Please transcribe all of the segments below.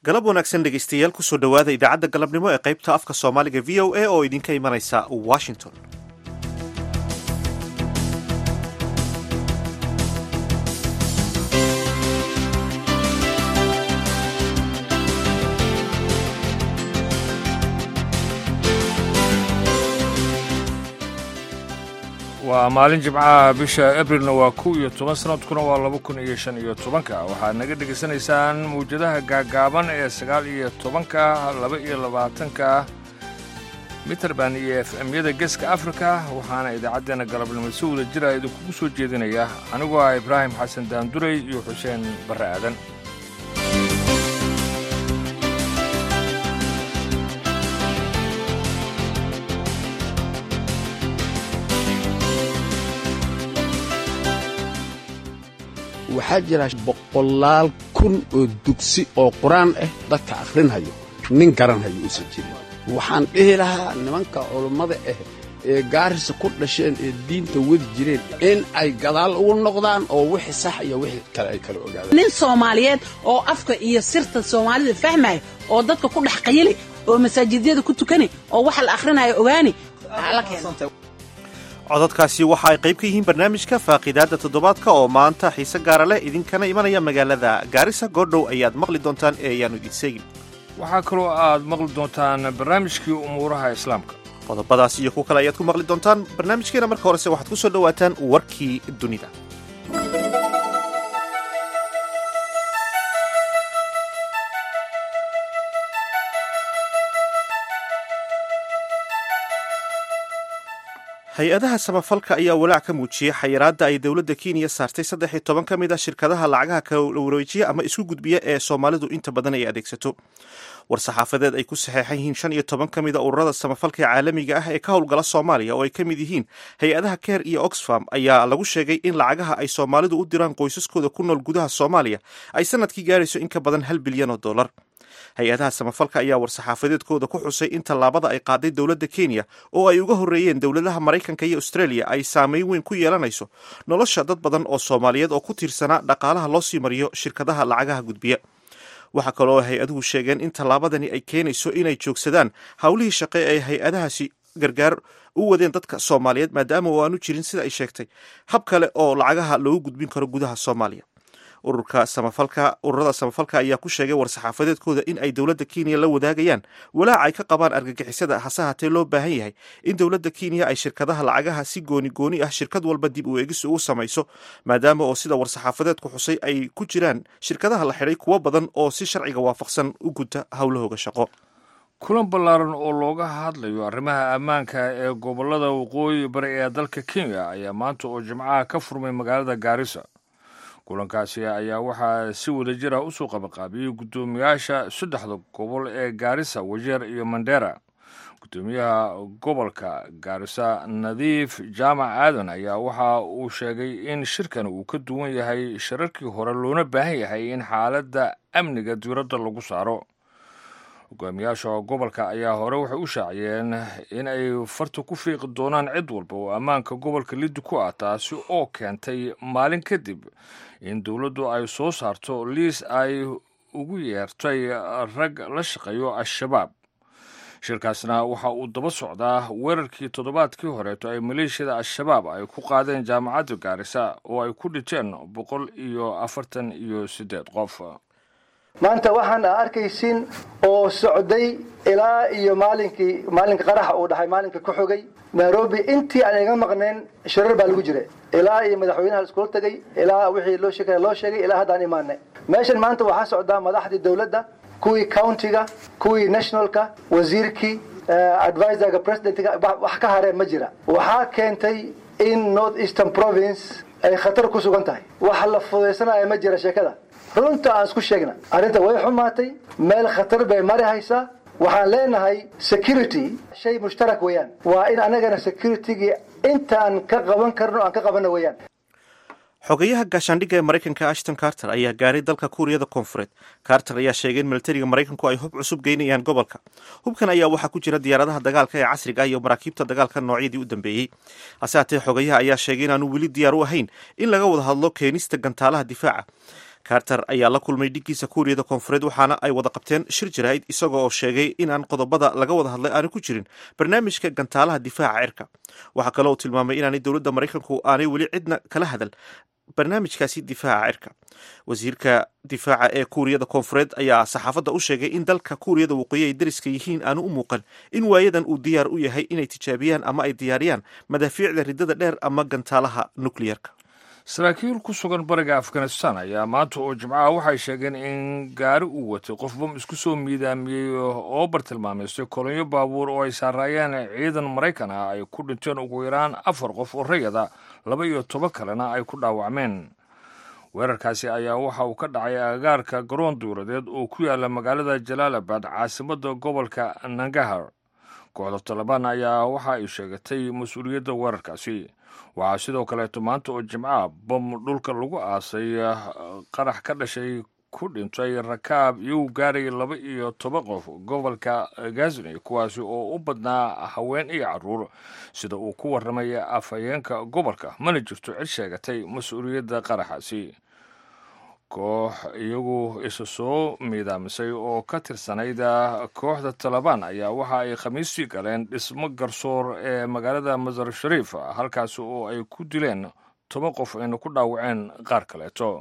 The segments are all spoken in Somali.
galab wanaagsan dhegaystayaal kusoo dhowaada idaacadda galabnimo ee qaybta afka soomaaliga v o a oo idinka imanaysa washington waa maalin jimcaha bisha abrilna waa kow iyo toban sanadkuna waa laba kun iyo shan iyo tobanka waxaad naga dhegaysanaysaan mawjadaha gaagaaban ee sagaal iyo tobanka laba iyo labaatanka mitrband iyo f m-yada geeska afrika waxaana idaacaddeenna galabnimo si wada jira idinkugu soo jeedinaya anigoo ah ibraahim xasan daanduray iyo xuseen barre aadan waxaa jira boqolaal kun oo dugsi oo qur-aan ah dadka akhrinhayo nin garanhayo uusan jirin waxaan dhihi lahaa nimanka culummada ah ee gaarisa ku dhasheen ee diinta wadi jireen in ay gadaal ugu noqdaan oo wixii sax iyo wixii kale ay kala ogaadaan nin soomaaliyeed oo afka iyo sirta soomaalida fahmaya oo dadka ku dhex qayili oo masaajidyada ku tukani oo waxa la akhrinayo ogaani la keeno codadkaasi waxa ay qayb ka yihiin barnaamijka faaqiidaadda toddobaadka oo maanta xiise gaara leh idinkana imanaya magaalada gaarisa goordhow ayaad maqli doontaan ee ayaannu idin seegin waxaa kaloo aad maqli doontaan barnaamijkii umuuraha islaamka qodobadaas iyo kuwo kale ayaad ku maqli doontaan barnaamijkeena marka horese waxaad ku soo dhowaataan warkii dunida hay-adaha samafalka ayaa walaac ka muujiyey xayiraadda ay dowladda kenya saartay saddex iyo toban ka mid a shirkadaha lacagaha kala wareejiya ama isku gudbiya ee soomaalidu inta badan ay adeegsato war-saxaafadeed ay ku saxeexan yihiin shan iyo toban ka mid a ururada samafalka ee caalamiga ah ee ka howlgala soomaaliya oo ay ka mid yihiin hay-adaha ker iyo oxfam ayaa lagu sheegay in lacagaha ay soomaalidu u diraan qoysaskooda ku nool gudaha soomaaliya ay sanadkii gaarayso in ka badan hal bilyan oo dollar hay-adaha samafalka ayaa war-saxaafadeedkooda ku xusay in tallaabada ay qaaday dowladda kenya oo ay uga horreeyeen dowladaha maraykanka iyo australia ay saameyn weyn ku yeelanayso nolosha dad badan oo soomaaliyeed oo ku tiirsanaa dhaqaalaha loo sii mariyo shirkadaha lacagaha gudbiya waxaa kaloo hay-aduhu sheegeen in tallaabadani ay keenayso inay joogsadaan howlihii shaqe ee hay-adahaasi gargaar u wadeen dadka soomaaliyeed maadaama oo aanu jirin sida ay sheegtay hab kale oo lacagaha loogu gudbin karo gudaha soomaaliya ururka samafalka ururada samafalka ayaa ku sheegay war-saxaafadeedkooda in ay dowladda kenya la wadaagayaan walaac ay ka qabaan argagixisada hase haatee loo baahan yahay in dowladda kenya ay shirkadaha lacagaha si gooni gooni ah shirkad walba dib u eegis ugu samayso maadaama oo sida war-saxaafadeedku xusay ay ku jiraan shirkadaha la xidhay kuwo badan oo si sharciga waafaqsan u guta howlahooga shaqo kulan ballaaran oo looga hadlayo arrimaha ammaanka ee gobollada waqooyi bari ee dalka kenya ayaa maanta oo jimcaha ka furmay magaalada gaarisa kulankaasi ayaa waxaa si wada jira usoo qabaqaabiyey guddoomiyaasha saddexda gobol ee gaarisa wajeer iyo mandera guddoomiyaha gobolka gaarisa nadiif jaamac aadan ayaa waxa uu sheegay in shirkan uu ka duwan yahay shirarkii hore loona baahan yahay in xaaladda amniga diiradda lagu saaro hogaamiyaasha gobolka ayaa hore waxay u shaaciyeen in ay farta ku fiiqi doonaan cid walba oo ammaanka gobolka liddi ku ah taasi oo keentay maalin kadib in dowladdu ay soo saarto liis ay ugu yeertay rag la shaqeeyo al-shabaab shirkaasna waxa uu daba socdaa weerarkii toddobaadkii horeeto ay maleeshiyada al-shabaab ay ku qaadeen jaamacadda gaarisa oo ay ku dhinteen boqol iyo afartan iyo siddeed qof maanta waxaan a arkaysin oo socday ilaa iyo maalinkii maalinka qaraxa uu dhahay maalinka ku xogay nairobi intii aan iga maqnayn shirar baa lagu jira ilaa iyo madaxweynaha iskula tegay ilaa wixii loo sheegay loo sheegay ilaa haddaan imaanay meeshan maanta waxaa socdaa madaxdii dowladda kuwii countiga kuwii nationalka wasiirkii advisorga presidentga wax ka hareen ma jira waxaa keentay in north eastern province ay khatar ku sugan tahay wax la fudaysanaya ma jira sheekada runta aan isku sheegna arrinta way xumaatay meel khatar bay mari haysaa waxaan leenahay security shay mushtarak weeyaan waa in anagana securitygii intaan ka qaban karno aan ka qabano weeyaan xogeyaha gaashaandhigga ee maraykanka ashton carter ayaa gaaray dalka kuuriyada koonfureed carter ayaa sheegay in militariga maraykanku ay hub cusub geynayaan gobolka hubkan ayaa waxaa ku jira diyaaradaha dagaalka ee casriga ah iyo maraakiibta dagaalka noocyadii u dambeeyey hase haatee xogeyaha ayaa sheegay inaanu weli diyaar u ahayn in laga wada hadlo keenista gantaalaha difaaca carter ayaa la kulmay dhiggiisa kuuriyada koonfureed waxaana ay wada qabteen shir jaraa'id isaga oo sheegay inaan qodobada laga wada hadlay aanu ku jirin barnaamijka gantaalaha difaaca cirka waxaa kale uu tilmaamay inaanay dowladda maraykanku aanay weli cidna kala hadal barnaamijkaasi difaaca cirka wasiirka difaaca ee kuuriyada koonfureed ayaa saxaafadda u sheegay in dalka kuuriyada waqooyi ay dariska yihiin aanu u muuqan in waayadan uu diyaar u yahay inay tijaabiyaan ama ay diyaariyaan madaafiicda ridada dheer ama gantaalaha nukliyerka saraakiil ku sugan bariga afghanistan ayaa maanta oo jimcaha waxay sheegeen in gaari uu watay qof bam isku soo miidaamiyey oo bartilmaameystay kolonyo baabuur oo ay saaraayeen ciidan maraykan ah ay ku dhinteen ugu yaraan afar qof oo rayada laba iyo toban kalena ay ku dhaawacmeen weerarkaasi ayaa waxa uu ka dhacay agagaarka garoon duuradeed oo ku yaala magaalada jalaalabad caasimadda gobolka nangahar kooxda talabaan ayaa waxa ay sheegatay mas-uuliyadda weerarkaasi waxaa sidoo kaleeto maanta oo jimcaha bam dhulka lagu aasay qarax ka dhashay ku dhintay rakaab iyagu gaaraya laba iyo toban qof gobolka gazni kuwaasi oo u badnaa haween iyo caruur sida uu ku warramay afhayeenka gobolka mana jirto cid sheegatay mas-uuliyadda qaraxaasi koox iyagu isa soo miidaamisay oo ka tirsanayd kooxda talabaan ayaa waxa ay khamiistii galeen dhismo garsoor ee magaalada masar shariif halkaasi oo ay ku dileen toban qof ayna ku dhaawaceen qaar kaleeto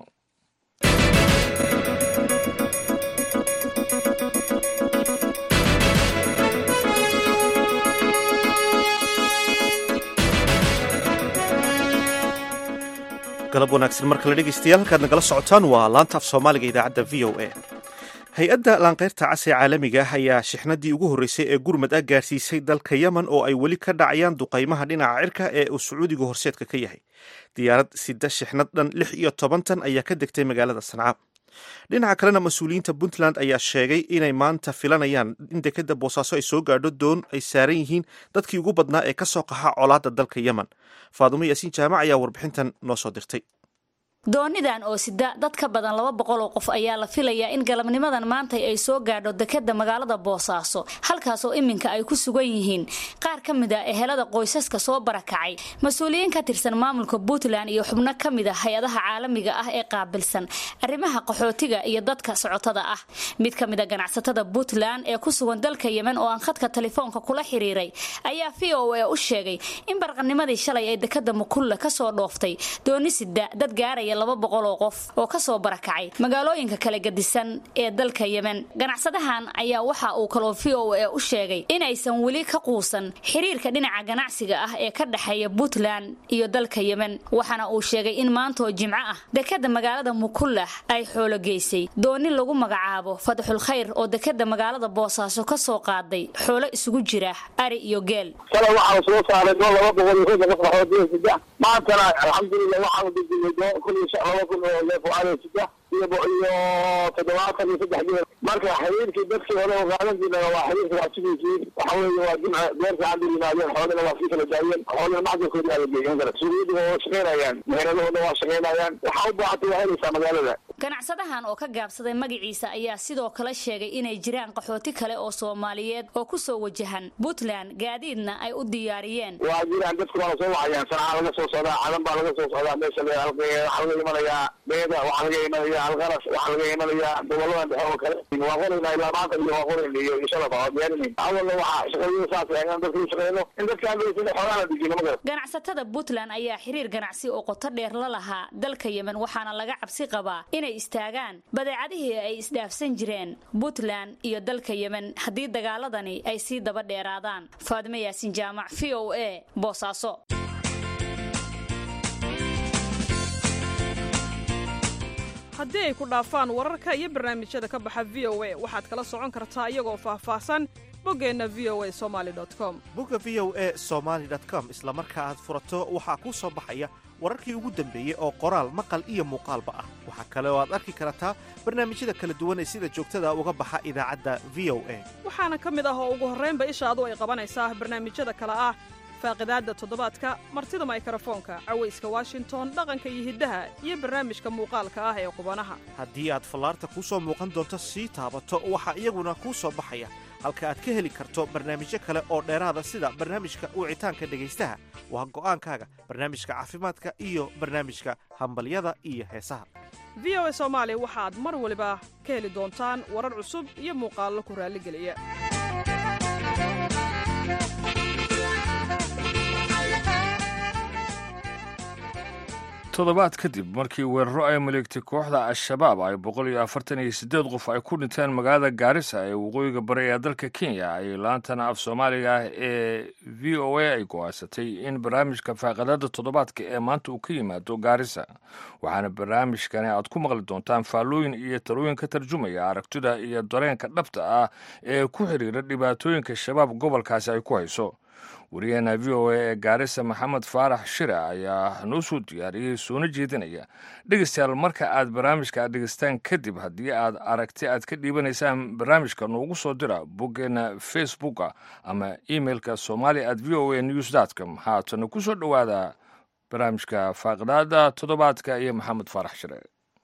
galab wanaagsan marka la dhegeystayaal halkaad nagala socotaan waa laanta af soomaaliga idaacadda v o a hay-adda laanqeyrta cas ee caalamiga ah ayaa shixnadii ugu horreysay ee gurmad ah gaarsiisay dalka yemen oo ay weli ka dhacayaan duqaymaha dhinaca cirka ee uu sacuudigu horseedka ka yahay diyaarad sida shixnad dhan lix iyo toban tan ayaa ka degtay magaalada sanca dhinaca kalena mas-uuliyiinta puntland ayaa sheegay inay maanta filanayaan in dekeda boosaaso ay soo gaadho doon ay saaran yihiin dadkii ugu badnaa ee ka soo qaxa colaadda dalka yemen faadumo yaasiin jaamac ayaa warbixintan noo soo dirtay doonidan oo sida dad ka badan laba boqol oo qof ayaa la filayaa in galabnimadan maantay ay soo gaadho dekeda magaalada boosaaso halkaasoo iminka ay ku sugan yihiin qaar ka mid a ehelada qoysaska soo barakacay mas-uuliyiin ka tirsan maamulka puntland iyo xubno ka mid a hay-adaha caalamiga ah ee qaabilsan arrimaha qaxootiga iyo dadka socotada ah mid ka mid a ganacsatada puntland ee ku sugan dalka yemen oo aan khadka telefoonka kula xiriiray ayaa v o a u sheegay in barqanimadii shalay ay dekeda mukulle kasoo dhooftay dooni sida dad gaaraya laba boqol oo qof oo kasoo barakacay magaalooyinka kala gadisan ee dalka yemen ganacsadahan ayaa waxa uu kaloo v o a u sheegay inaysan weli ka quusan xiriirka dhinaca ganacsiga ah ee ka dhexeeya puntland iyo dalka yemen waxaana uu sheegay in maantoo jimco ah dekeda magaalada mukullah ay xoolo geysay dooni lagu magacaabo fadxul khayr oo dekeda magaalada boosaaso kasoo qaaday xoolo isugu jira ari iyo geel shalay waxaa soo saaray doon laba boqol iyo konton qof qaxootiga saddex maantana alxamdulilah waxaanu dejinay doon kun iyo laba kun oo neef oo ari saddex iyo iyo toddobaatan iyo saddex geel marka xiriirkii dadkii hore oo qaadan jirnaa waa xiriirka waa sidiisii waxa weeye waa jimca beerta hadda yimaadeen xoolina waa sii kala daayeen xoolina macdalkoodi aa la geeyan kara suuqyadu waa shaqaynayaan meheradahooda waa shaqaynayaan waxaa u baahatay waa helaysaa magaalada ganacsadahan oo ka gaabsaday magaciisa ayaa sidoo kale sheegay inay jiraan qaxooti kale oo soomaaliyeed oo kusoo wajahan puntland gaadiidna ay u diyaariyeen waa jiraan dadku waana soo wacayaan sanacaa laga soo socdaa cadan baa laga soo socdaa meesha waxaa laga imanayaa beeda waxaa laga imanayaa alqaras waxaa laga imanayaa goboladan dhexe oo kale waa qoraynaa ilaa maanta iyo waa qorayn iyo inshallah waa diyaarinay awalna waxaa shaqooyada saas eegaan dadka u shaqeyno in dadka aan geysan xoolaha la dejino magar ganacsatada puntland ayaa xiriir ganacsi oo qoto dheer la lahaa dalka yemen waxaana laga cabsi qabaa inay istaagaan badeecadihii ay isdhaafsan jireen puntland iyo dalka yemen haddii dagaaladani ay sii daba dheeraadaan faadime yaasin jaamac v o a boosaaso haddii ay ku dhaafaan wararka iyo barnaamijyada ka baxa v o a waxaad kala socon kartaa iyagoo faahfaahsan boggeenna v o a somali com bogga v o a somaali com isla marka aad furato waxaa kuu soo baxaya wararkii ugu dambeeyey oo qoraal maqal iyo muuqaalba ah waxaa kale oo aad arki kartaa barnaamijyada kala duwan ee sida joogtada uga baxa idaacadda v o a waxaana ka mid ah oo ugu horraynba ishaadu ay qabanaysaa barnaamijyada kale ah faaqidaadda toddobaadka martida maykarafoonka cawayska washington dhaqanka iyo hiddaha iyo barnaamijka muuqaalka ah ee qubanaha haddii aad fallaarta kuu soo muuqan doonto sii taabato waxaa iyaguna kuu soo baxaya halka aad ka heli karto barnaamijyo kale oo dheeraada sida barnaamijka wicitaanka dhegaystaha waa go'aankaaga barnaamijka caafimaadka iyo barnaamijka hambalyada iyo heesaha v o a soomaali waxaad mar waliba ka heli doontaan warar cusub iyo muuqaallo ku raalligeliya toddobaad kadib markii weeraro ay maleegtay kooxda al-shabaab ay boqol iyo afartan iyo siddeed qof ay ku dhinteen magaalada gaarisa ee waqooyiga bari ee dalka kenya ayay laantana af soomaaliga ah ee v o a ay go-aansatay in barnaamijka faaqadada toddobaadka ee maanta uu ka yimaado gaarisa waxaana barnaamijkani aad ku maqli doontaan faallooyin iyo talooyin ka tarjumaya aragtida iyo dareenka dhabta ah ee ku xidhiira dhibaatooyinka shabaab gobolkaasi ay ku hayso wariyaheena v o a ee gaarisa maxamed faarax shire ayaa noo soo diyaariyey soona jeedinaya dhegeystayaal marka aad barnaamijka aad dhegeystaan kadib haddii aad aragti aad ka dhiibanaysaan barnaamijka noogu soo dira boggeena facebooka ama emeilka somali at v o a news dtcom haatana ku soo dhowaada barnaamijka faaqdaada toddobaadka iyo maxamed faarax shire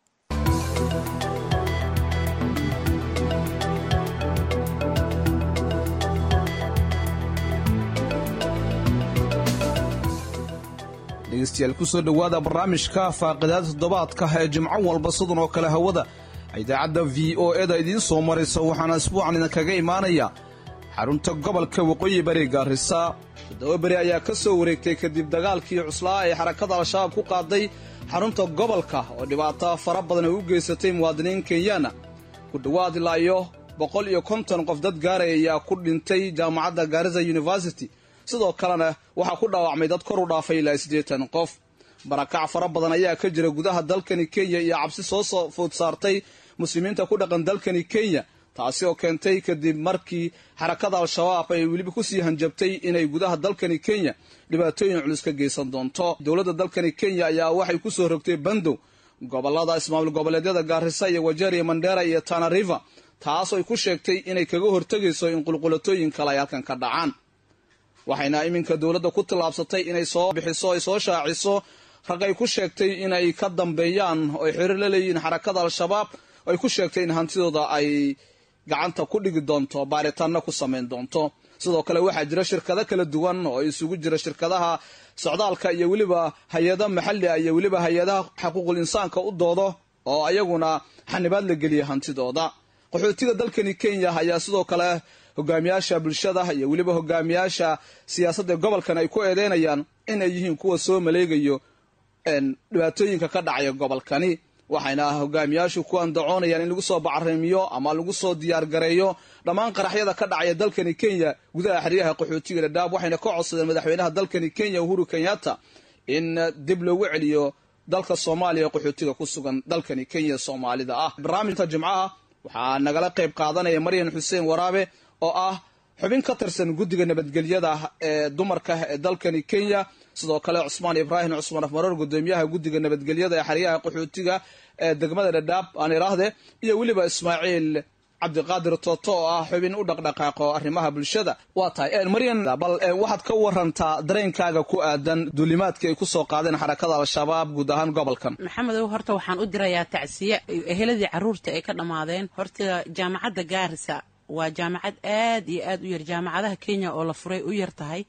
dhegeystayaal kusoo dhowaada barnaamijka faaqidaada toddobaadka ee jimco walba sidan oo kale hawada idaacadda v o eda idiin soo maraysa waxaana isbuucan idinkaga imaanaya xarunta gobolka waqooyi bari gaarisa toddoba beri ayaa ka soo wareegtay kadib dagaalkii cuslaa ee xarakada al-shabaab ku qaaday xarunta gobolka oo dhibaato fara badan ay u geysatay muwaadiniin kenyaana ku dhowaad ilaa iyo boqol iyo konton qof dad gaaraya ayaa ku dhintay jaamacadda gaarisa university sidoo kalena waxaa ku dhaawacmay dad kor u dhaafay ilaa siddeetan qof barakac fara badan ayaa ka jira gudaha dalkani kenya iyo cabsi soo soo food saartay muslimiinta ku dhaqan dalkani kenya taasi oo keentay kadib markii xarakada al-shabaab ay weliba kusii hanjabtay inay gudaha dalkani kenya dhibaatooyin culus ka geysan doonto dowladda dalkani kenya ayaa waxay ku soo rogtay bandow gobolada ismaamul goboleedyada gaarisa iyo wajeeriya mandera iyo tana river taasoo ay ku sheegtay inay kaga hortegayso in qulqulatooyin kale ay halkan ka dhacaan waxayna iminka dowladda ku tallaabsatay inay soo bixiso ay soo shaaciso rag ay ku sheegtay inay ka dambeeyaan oo ay xiriir la leeyihiin xarakada al-shabaab oo ay ku sheegtay in hantidooda ay gacanta ku dhigi doonto baaritaanna ku samayn doonto sidoo kale waxaa jira shirkado kala duwan oo isugu jira shirkadaha socdaalka iyo weliba hay-ada maxalli ah iyo weliba hay-adaha xuquuqul insaanka u doodo oo ayaguna xanibaad la geliya hantidooda qaxootiga dalkani kenya ayaa sidoo kale hogaamiyaasha bulshada iyo weliba hogaamiyaasha siyaasadda gobolkan ay ku eedeynayaan inay yihiin kuwa soo maleegayo dhibaatooyinka ka dhacaya gobolkani waxayna hogaamiyaashu ku andacoonayaan in lagu soo bacarimiyo ama lagu soo diyaargareeyo dhammaan qaraxyada ka dhacaya dalkani kenya gudaha xeryaha qaxootiga dhadhaab waxayna ka codsadeen madaxweynaha dalkani kenya uhuru kenyatta in dib loogu celiyo dalka soomaaliya qaxootiga ku sugan dalkani kenya soomaalida ah barnaamijka jimcaha waxaa nagala qayb qaadanaya maryan xuseen waraabe oo ah xubin ka tirsan guddiga nabadgelyada ee dumarka ee dalkani kenya sidoo kale cusmaan ibraahim cusmaan afmaroor gudoomiyaha guddiga nabadgelyada ee xeryaha qaxootiga ee degmada dhadhaab aan iraahde iyo weliba ismaaciil cabdiqaadir tooto oo ah xubin u dhaqdhaqaaqo arrimaha bulshada waa tahay maryan bal waxaad ka warantaa dareenkaaga ku aadan duulimaadkii ay kusoo qaadeen xarakada al-shabaab guud ahaan gobolkan maxamedow horta waxaan u dirayaa tacsiye eheladii caruurta ay ka dhammaadeen horta jaamacadda gaarisa waa jaamacad aad iyo aad u yar jaamacadaha kenya oo la furay u yar tahay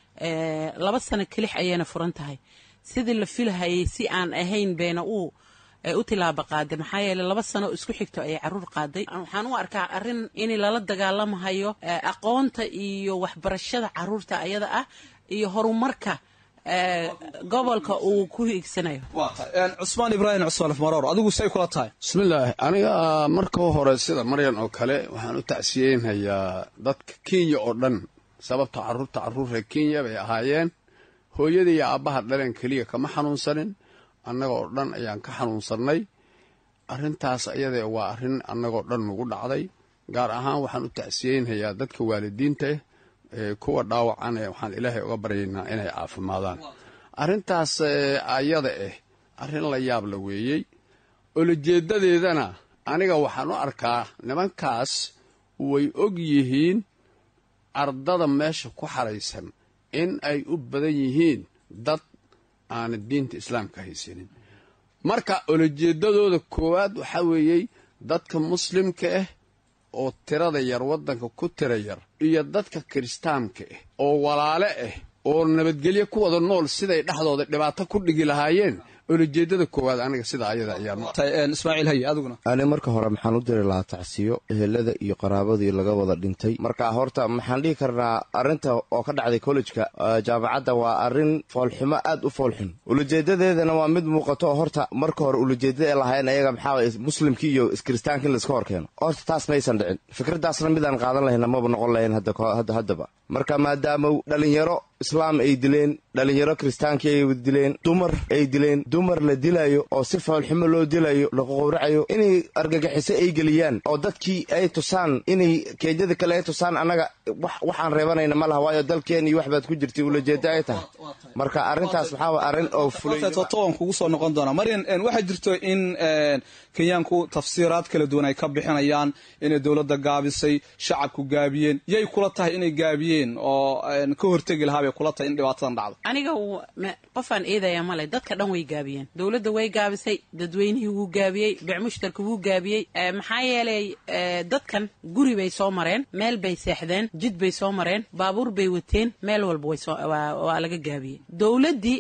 laba sano kelix ayayna furan tahay sidii la filahayay si aan ahayn beena uu u tilaabo qaaday maxaa yeele laba sano oo isku xigto ayay caruur qaaday waxaan u arkaa arrin in lala dagaalamahayo aqoonta iyo waxbarashada caruurta ayada ah iyo horumarka gobolka uu ku hiigsanayo cusmaan ibraahim cusmaan afmaroor adigu say kula tahay bismillaahi aniga marka hore sida maryan oo kale waxaan u tacsiyeynhayaa dadka kenya oo dhan sababta caruurta caruurreer kenya bay ahaayeen hooyada iyo aabbaha dhaleen keliya kama xanuunsanin annagoo dhan ayaan ka xanuunsannay arrintaas ayadee waa arrin annagoo dhan nagu dhacday gaar ahaan waxaan u tacsiyeynhayaa dadka waalidiinta ah ee kuwa dhaawacan ee waxaan ilaahay uga baryaynaa inay caafimaadaan arrintaas ayada ah arrin la yaab la weeyey olojeeddadeedana aniga waxaan u arkaa nimankaas way og yihiin ardada meesha ku xaraysan in ay u badan yihiin dad aana diinta islaamka haysanin marka olojeeddadooda koowaad waxaa weeyey dadka muslimka ah oo tirada yar waddanka ku tira yar iyo dadka kiristaanka ah oo walaale ah oo nabadgelyo ku wada nool siday dhexdooda dhibaato ku dhigi lahaayeen ulajeedada koowaad aniga sida ayada ayaan ismaaciil haye adiguna ani marka hore maxaan u diri lahaa tacsiyo ehelada iyo qaraabadii laga wada dhintay marka horta maxaan dhihi karnaa arrinta oo ka dhacday kollejka jaamacadda waa arrin foolxumo aad u foolxun ulajeedadeedana waa mid muuqato oo horta marka hore ulajeedada ee lahayn ayaga maxaa muslimkii iyo iskiristaanka in laiska hor keeno horta taas maysan dhicin fikraddaasna midaan qaadan lahayna maba noqon lahayn hadda haddaba marka maadaama dhalinyaro islaam ay dileen dhalinyaro kiristaankii ay dileen dumar ay dileen dumar la dilayo oo si foolxumo loo dilayo laqowracayo inay argagixiso ay geliyaan oo dadkii ay tusaan inay keedyada kale ay tusaan annaga waxaan reebanayna ma laha waayo dalkeen iyo waxbaad ku jirtay ulajeeda ay tahay marka arrintaas waxaa arrin oo fulatoban kugu soo noqon doonaa maryan waxaa jirto in kenyaanku tafsiiraad kala duwan ay ka bixinayaan inay dowladda gaabisay shacabku gaabiyeen yay kula tahay inay gaabiyeen oo ka hortegi lahaa bay kula tahay in dhibaatadan dhacdo aniga qofaan eedaya male dadka dhan way gaabiyeen dowladda way gaabisay dadweynihii wuu gaabiyey bicmushtarka wuu gaabiyey maxaa yeelay dadkan guri bay soo mareen meel bay seexdeen jid bay soo mareen baabuur bay wateen meel walba waa laga gaabiyey dowladdii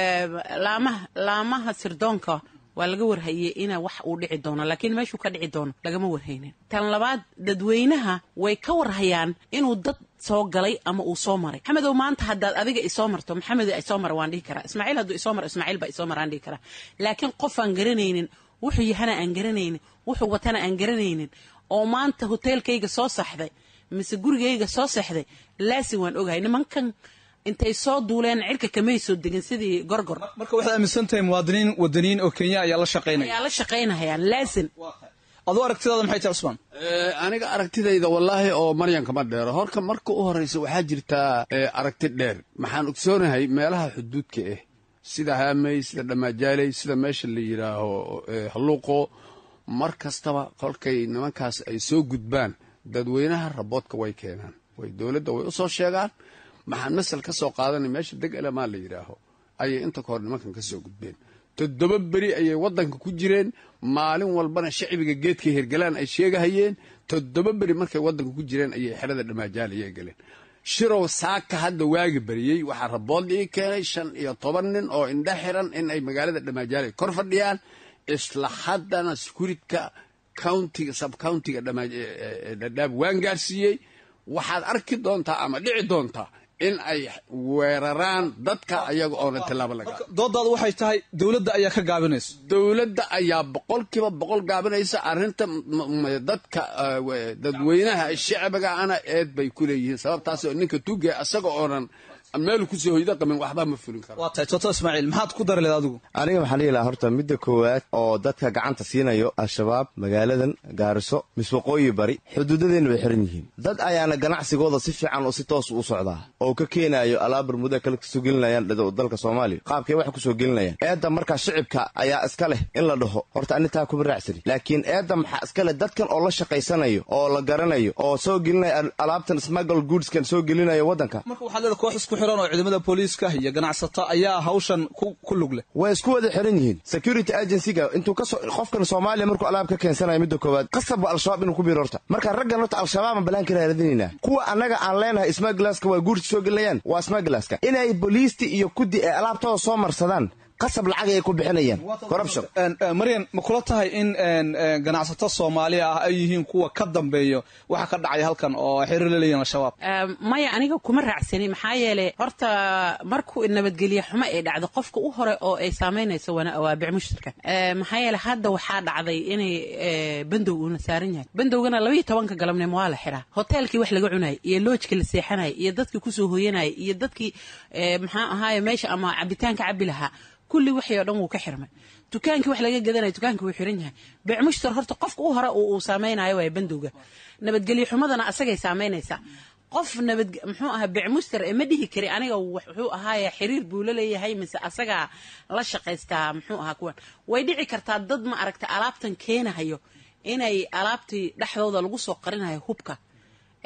laamaha laamaha sirdoonka waa laga warhayey ina wax uu dhici doono laakiin meeshuu ka dhici doono lagama warhaynin tan labaad dadweynaha way ka warhayaan inuu dad soo galay ama uu soo maray maxamedow maanta haddaad adiga isoo marto maxamed isoo mara waan dhihi karaa ismaaciil hadduu isoo maro ismaaciil baa isoo mara aan dhihi karaa laakiin qof aan garanaynin wuxuu yahana aan garanaynin wuxuu watana aan garanaynin oo maanta hoteelkayga soo saxday mise gurigayga soo sexday laasin waan ogahay nimankan intay soo duuleen cirka kamay soo degin sidii gorgor marka waxaad aaminsan tahay muwaadiniin wadaniyiin oo kenya ayaa la shaqaynaya ayaa la shaqaynahayaan laasin aduu aragtidaada maxay tahay cusmaan aniga aragtidayda wallaahi oo maryan kama dheero horka marka u horraysa waxaa jirtaa aragti dheer maxaan ogsoonahay meelaha xuduudka ah sida haamey sida dhammaajaaley sida meesha la yidhaaho halluuqo mar kastaba kolkay nimankaas ay soo gudbaan dadweynaha raboodka way keenaan way dowladda way u soo sheegaan maxaan masal ka soo qaadanay meesha deg elemaa la yidhaaho ayay inta ka hor nimankan ka soo gudbeen toddoba beri ayay waddanka ku jireen maalin walbana shacbiga geedka hergalaan ay sheegahayeen toddoba beri markay waddanka ku jireen ayay xerada dhammaajaalayay galeen shirow saaka hadda waagi bariyey waxaa rabood ii keenay shan iyo toban nin oo indha xiran in ay magaalada dhammaajaalay kor fadhiyaan isla haddana sekuuritka countiga subcountiga dhadhaab waan gaarsiiyey waxaad arki doontaa ama dhici doontaa in ay weeraraan dadka ayaga oona tilaabo laga doodaadu waxay tahay dowladda ayaa ka gaabinaysa dowladda ayaa boqolkiiba boqol gaabinaysa arrinta dadka dadweynaha shacbiga ana eed bay ku leeyihiin sababtaas oo ninka tuge asaga oonan meel kusoo hoyda qamin waxba ma fulin karo waa tahay toto ismaaciil maxaad ku dari leed adigu aniga waxaan dhihi lahaa horta midda koowaad oo dadka gacanta siinayo al-shabaab magaaladan gaariso miswaqooyi bari xuduudadeenna bay xiran yihiin dad ayaana ganacsigooda si fiican oo si toos u socdaa oo ka keenaayo alaab bermuda kale kasoo gelinayaan dalka soomaaliya qaabkay wax kusoo gelinayaan eedda markaa shicibka ayaa iska leh in la dhaho horta anitaa kuma raacsani laakiin eedda maxaa iska leh dadkan oo la shaqaysanayo oo la garanayo oo soo gelinaya alaabtan smuggle goodskan soo gelinayo waddanka marka waxaad leeda koox isku xiran oo ciidamada booliiska iyo ganacsato ayaa hawshan ku lug leh way isku wada xiran yihiin security agencyga intuu kasoo qofkan soomaaliya markuu alaab ka keensanayo midda koowaad qasabba al-shabaab inuu ku biiro horta marka raggan horta al-shabaab aan balaan ka raadinaynaa kuwa annaga aan leenahay smaglaska waa guursi soo gelinayaan waa smaglaska inay booliisti iyo kuddi ay alaabtooda soo marsadaan qasab lacag ay ku bixinayaan corruption maryan ma kula tahay in ganacsato soomaaliya ah ay yihiin kuwa ka dambeeyo waxa ka dhacay halkan oo xiriir la leeyihin al-shabaab maya aniga kuma raacsani maxaa yeelay horta markuu nabadgelye xumo ay dhacdo qofka u hore oo ay saamaynayso waa bicmushtarka maxaa yeeley hadda waxaa dhacday inay bandow uuna saaran yahay bandowgana labaiyo tobanka galabnimo waa la xiraa hoteelkii wax laga cunayay iyo loojkii la seexanayay iyo dadkii kusoo hooyanayay iyo dadkii maxaa ahaaye meesha ama cabitaanka cabi lahaa kulli wixii oo dhan wuu ka xirmay dukaankii wax laga gadanaya dukaankii wuu xiran yahay bicmushtar horta qofka u hore uu saameynayo waay bandowga nabadgelyo xumadana asagay saamaynaysaa qof nabad muxuu ahaa bicmuster ee ma dhihi kari aniga wuxuu ahaaye xiriir buu la leeyahay mise asagaa la shaqaystaa muxuu ahaa kuwan way dhici kartaa dad ma aragta alaabtan keenahayo inay alaabtii dhexdooda lagu soo qarinayo hubka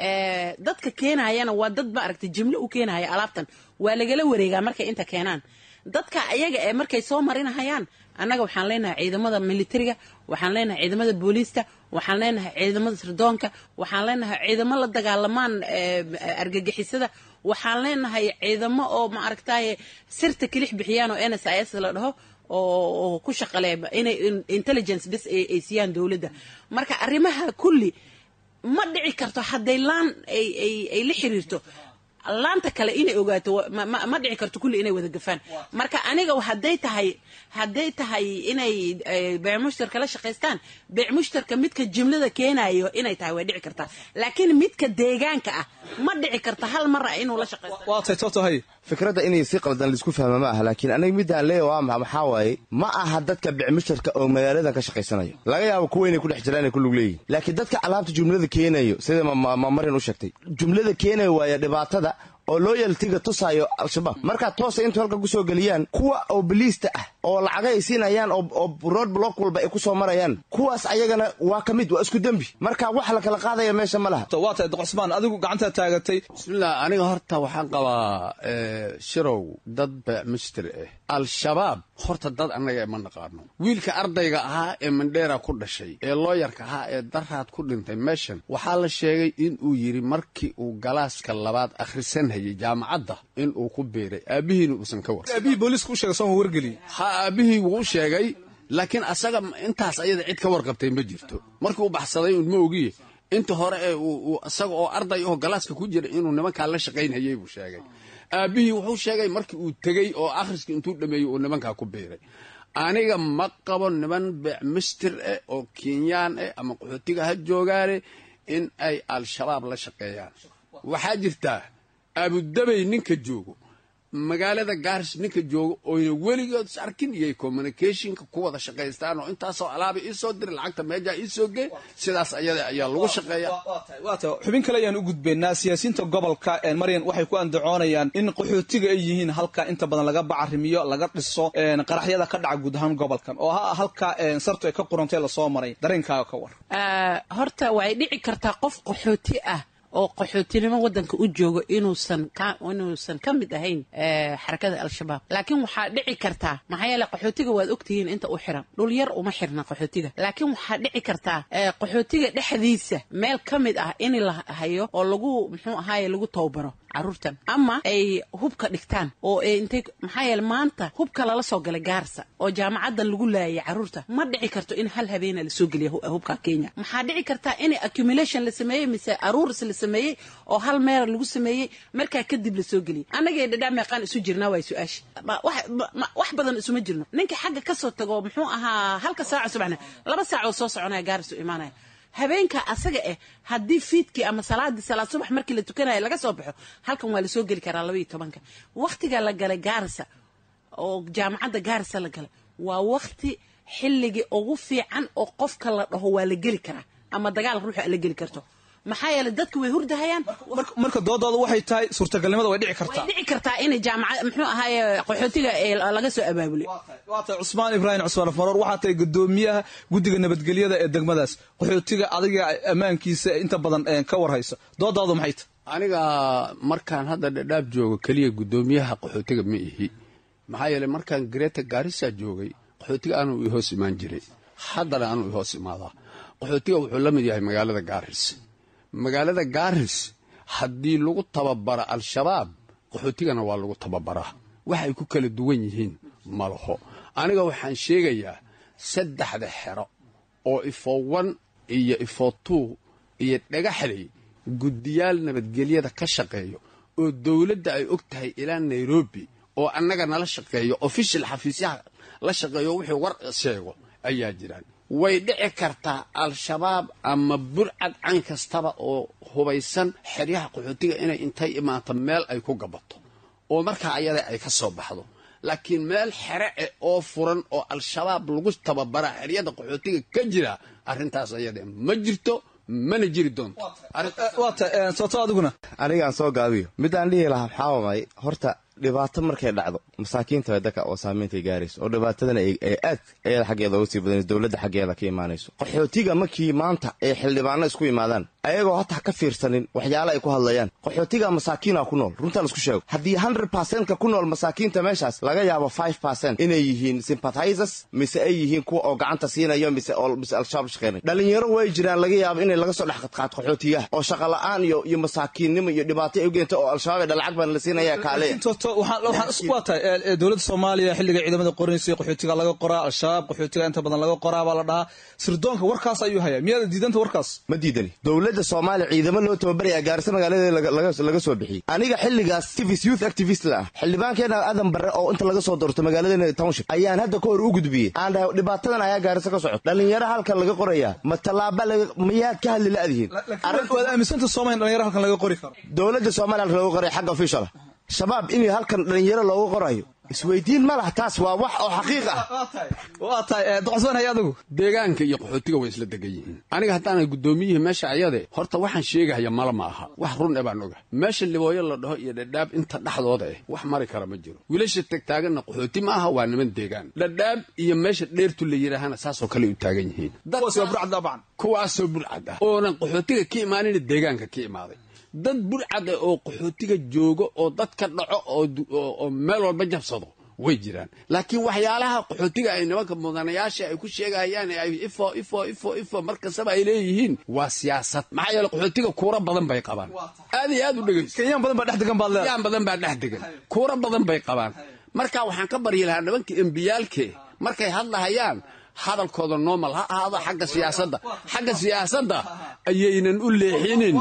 dadka keenayana waa dad ma aragta jimlo u keenahaya alaabtan waa lagala wareegaa markay inta keenaan dadka ayaga ee markay soo marinahayaan annaga waxaan leenahay ciidamada militariga waxaan leenahay ciidamada booliista waxaan leenahay ciidamada sirdoonka waxaan leenahay ciidamo la dagaalamaan argagixisada waxaan leenahay ciidamo oo ma aragtaye sirta kilix bixiyaan oo n s i s la dhaho oo ku shaqale inay intelligence bes ay siiyaan dowladda marka arrimaha kulli ma dhici karto hadday laan ay la xiriirto laanta kale inay ogaato ma dhici karto kulli inay wada gafaan marka aniga hadday tahay hadday tahay inay beec mushtarka la shaqaystaan beec mushtarka midka jumlada keenayo inay tahay way dhici kartaa laakiin midka deegaanka ah ma dhici karta hal mara inuu la shaqaysto waatay totohay fikradda inay si qaldan laisku fahma ma aha laakiin aniga midaan leeya waa maxa maxaa waaye ma aha dadka bicmushtarka oo magaaladan ka shaqaysanayo laga yaabo kuwa inay ku dhex jiraan ay ku lug leeyihin laakiin dadka alaabta jumlada keenayo sida mamarin u sheegtay jumlada keenayo waaya dhibaatada oo loyaltiga tusaayo al-shabaab markaa toosa intu halka kusoo geliyaan kuwa oo biliista ah oo lacaga ay siinayaan oo road block walba ay ku soo marayaan kuwaas ayagana waa ka mid waa isku dembi marka wax la kala qaadaya meesha ma laha waa tahay doqosmaan adigu gacantaa taagatay bismillah aniga horta waxaan qabaa shirow dad beecmistri ah al-shabaab horta dad annaga ma naqaano wiilka ardayga ahaa ee mandheera ku dhashay ee looyarka ahaa ee daraad ku dhintay meeshan waxaa la sheegay inuu yidhi markii uu galaaska labaad akhrisanhayay jaamacadda inuu ku biiray aabbihiina uusan ka war aabihii booliiska u sheegay sooma wargeliye ha aabbihii wuu u sheegay laakiin asaga intaas ayada cid ka warqabtay ma jirto markii uu baxsaday un ma ogiye inta hore ee isaga oo arday oo galaaska ku jira inuu nimankaa la shaqaynhayay buu sheegay aabbihii wuxuu sheegay markii uu tegey oo akhriska intuu dhameeyey uu nimankaa ku biiray aniga ma qabo niman beecmistir eh oo kenyaan eh ama qaxootiga ha joogaane in ay al-shabaab la shaqeeyaan waxaa jirtaa abudabay ninka joogo magaalada gaaris ninka jooga oyna weligood is arkin iyo communicationka ku wada shaqaystaan oo intaasoo alaaba iisoo diri lacagta meejaa iisoo gee sidaas ayada ayaa lagu shaqeeya waa tahay xubin kale ayaan u gudbaynaa siyaasiyiinta gobolka maryan waxay ku andacoonayaan in qaxootiga ay yihiin halka inta badan laga bacarimiyo laga dhiso qaraxyada ka dhaca guud ahaan gobolkan oo ha halka sartu ay ka qurantay lasoo maray dareenkaaga ka war horta way dhici kartaa qof qaxooti ah oo qaxootinimo waddanka u joogo inuusan ka inuusan ka mid ahayn xarakada al-shabaab laakiin waxaa dhici kartaa maxaa yeele qaxootiga waad ogtihiin inta u xiran dhul yar uma xirna qaxootiga laakiin waxaa dhici kartaa qaxootiga dhexdiisa meel ka mid ah in la hayo oo lagu muxuu ahaaye lagu tababaro caruurtan ama ay hubka dhigtaan oo intay maxaa yeele maanta hubka lala soo galay gaarsa oo jaamacaddan lagu laayay caruurta ma dhici karto in hal habeena lasoo geliya hubka kenya maxaa dhici kartaa in accumulation la sameeyey mise aruuris la sameeyey oo hal meer lagu sameeyey markaa kadib lasoo geliyay annagay dhadhaa meeqaan isu jirnaa waa su-aasha wax badan isuma jirno ninka xagga kasoo tago muxuu ahaa halka saaco subaxna laba saacoo soo soconaya gaaris u imaanaya habeenka asaga eh haddii fiidkii ama salaadii salaad subax markii la tukanaya laga soo baxo halkan waa lasoo geli karaa labaiyo tobanka wakhtiga la galay gaarisa oo jaamacadda gaarisa la galay waa wakhti xilligii ugu fiican oo qofka la dhaho waa la geli karaa ama dagaal ruuxa la geli karto maxaa yeele dadku way hurdahayaan marka doodooda waxay tahay suurtagalnimada way dhici way kartaa dhici kartaa inay jaamacad muxuu ahaaye qaxootiga ee laga soo abaabulay waa tahay cusmaan ibraahim cusmaan faroor waxaa tahay gudoomiyaha guddiga nabadgelyada ee degmadaas qaxootiga adiga ammaankiisa inta badan ka warhayso doodoodu maxay tahay aniga markaan hadda dhadhaab joogo keliya guddoomiyaha qaxootiga ma ihi maxaa yeele markaan greta gaarisa joogay qaxootiga anuu i hoos imaan jiray haddana anuu i hoos imaadaa qaxootiga wuxuu la mid yahay magaalada gaaris magaalada gaaris haddii lagu tababaro al-shabaab qaxootigana waa lagu tababaraa waxay ku kala duwan yihiin ma laho aniga waxaan sheegayaa saddexda xero oo ifo wan iyo ifo tuu iyo dhagaxley guddiyaal nabadgelyada ka shaqeeyo oo dowladda ay og tahay ilaa nairobi oo annaga nala shaqeeyo ofishal xafiisyaha la shaqeeyo wixii war sheego ayaa jiraan way dhici kartaa al-shabaab ama burcad can kastaba oo hubaysan xeryaha qaxootiga inay intay imaato meel ay ku gabato oo markaa ayada ay ka soo baxdo laakiin meel xere eh oo furan oo al-shabaab lagu tababaraa xeryada qaxootiga ka jira arrintaas ayada ma jirto mana jiri doonto waa tahay sooto adiguna anigaan soo gaabiyo midaan dhihi lahaa maxaa waay horta dhibaato markay dhacdo masaakiinta way dadka oo saameyntay gaarayso oo dhibaatadana ay aad ayada xaggeeda uga sii badanayso dowladda xaggeeda ka imaanayso qaxootiga markii maanta ay xildhibaano isku imaadaan ayagoo hataa ka fiirsanin waxyaala ay ku hadlayaan qaxootiga masaakiina ku nool runtaa laisku sheego haddii hundred percentka ku nool masaakiinta meeshaas laga yaabo five percent inay yihiin sympathizers mise ay yihiin kuwa oo gacanta siinayo mise mise al-shabaab shaqeynay dhalinyaro way jiraan laga yaabo inay laga soo dhex qadqaad qaxootiyaha oo shaqa la-aan iyo iyo masaakiinnimo iyo dhibaato ay u geenta oo al-shabaab ee dhalacag baan la siinaya kaaleya waa tahay dowladda soomaaliya xilliga ciidamada qoranaysay qaxootiga laga qoraa al-shabaab qaxootiga inta badan laga qoraa baa la dhahaa sirdoonka warkaas ayuu hayaa miyaada diidanta warkaas ma diidani dowladda soomaaliya ciidamo loo tababaraya gaarisa magaaladeeda laga soo bixiyey aniga xilligaas activist youth activist la ah xildhibaankeena aadan barre oo inta laga soo doorto magaaladeena township ayaan hadda ka hor u gudbiyey aan dhahay dhibaatadan ayaa gaarisa ka socota dhalinyaro halkan laga qorayaa ma tallaaba miyaad ka hadli la-dihiin waad aaminsanta soomaaliya dhalinyaro halkan laga qori karo dowladda soomaaliya halkan looga qoraya xagga official ah shabaab in halkan dhalinyaro looga qorayo isweydiin ma laha taas waa wax oo xaqiiq ah waa tahay doqosbanhay adigu deegaanka iyo qaxootiga way isla degan yihiin aniga haddaana guddoomiyihii meesha ayade horta waxaan sheegahaya mala ma aha wax run e baan oga meesha libooyo la dhaho iyo dhadhaab inta dhexdooda eh wax mari kara ma jiro wiilasha tagtaaganna qaxooti ma aha waa niman deegaan dhadhaab iyo meesha dheertu la yidhaahana saasoo kale u taagan yihiin kuwaasoo burcad ah oonan qaxootiga ka imaanin deegaanka ka imaaday dad burcada oo qaxootiga joogo oo dadka dhaco oo meel walba jabsado way jiraan laakiin waxyaalaha qaxootiga ay nimanka mudanayaasha ay ku sheegahayaan ay ifo ifo ifo ifo markastaba ay leeyihiin waa siyaasad maxaa yeele qaxootiga kuura badan bay qabaan aad iyo aad u dhegeyso kenyaan badan baa dhex degan baad leedahay kenyaan badan baa dhex degan kuura badan bay qabaan marka waxaan ka baryi lahaa nimanka embiyaalke markay hadlahayaan hadalkooda normal ha ahaado xagga siyaasadda xagga siyaasadda ayaynan u leexinin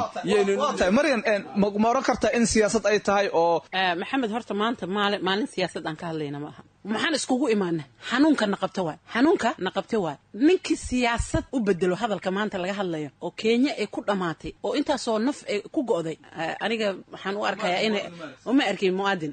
maryan ma oran kartaa in siyaasad ay tahay oo maxamed horta maanta maalin siyaasad aan ka hadlayna ma aha maxaan iskugu imaana xanuunka naqabta waay xanuunka naqabta waay ninkii siyaasad u bedelo hadalka maanta laga hadlayo oo kenya ay ku dhammaatay oo intaasoo naf ay ku go'day aniga waxaan u arkayaa in uma arkin muwaadin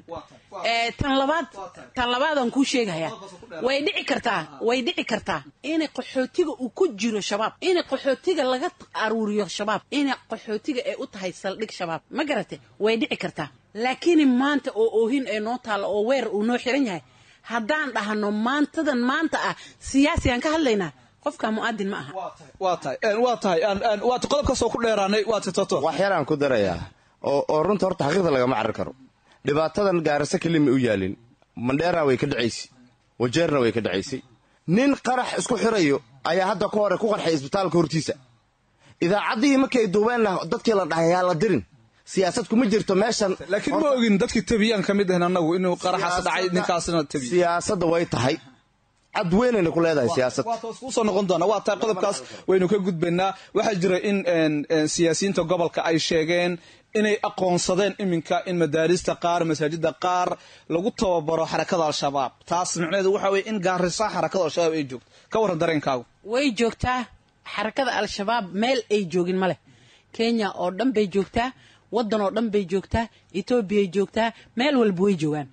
tan labaad tan labaadaan kuu sheegayaa way dhici kartaa way dhici kartaa inay qaxootiga uu ku jiro shabaab inay qaxootiga laga aruuriyo shabaab inay qaxootiga ay u tahay saldhig shabaab ma garate way dhici kartaa laakiin maanta oo oohin ay noo taalla oo weer uu noo xiran yahay haddaan dhahno maantadan maanta ah siyaasigaan ka hadlaynaa qofka mu'aadin ma aha waa tahay waa tahay waata qodobkaasoo ku dheeraanay waata toto wax yaraan ku darayaa oo oo runta horta xaqiiqda lagama carri karo dhibaatadan gaarase kelima u yaalin mandheera way ka dhacaysay wajeerna way ka dhacaysay nin qarax isku xirayo ayaa hadda ka hore ku qarxay isbitaalka hortiisa idaacaddihii markay duubeenna dadkii la dhahay yaa la dirin siyaasad kuma jirto meeshan laakiin ma ogin dadkii tabiyaan ka mid ahin annagu inuu qaraxaas dhacay ninkaasna tabiy siyaasadda way tahay cad weynayna ku leedahay siyaasad kusoo noqon doona waa tahay qodobkaas waynu ka gudbaynaa waxaa jira in siyaasiyiinta gobolka ay sheegeen inay aqoonsadeen iminka in madaarista qaar masaajida qaar lagu tababaro xarakada al-shabaab taas micnaheedu waxa weye in gaarisa xarakada al-shabaab ay joogto ka warran dareenkaagu way joogtaa xarakada al-shabaab meel ay joogin ma leh kenya oo dhan bay joogtaa waddan oo dhan bay joogtaa etoobiyay joogtaa meel walba way joogaan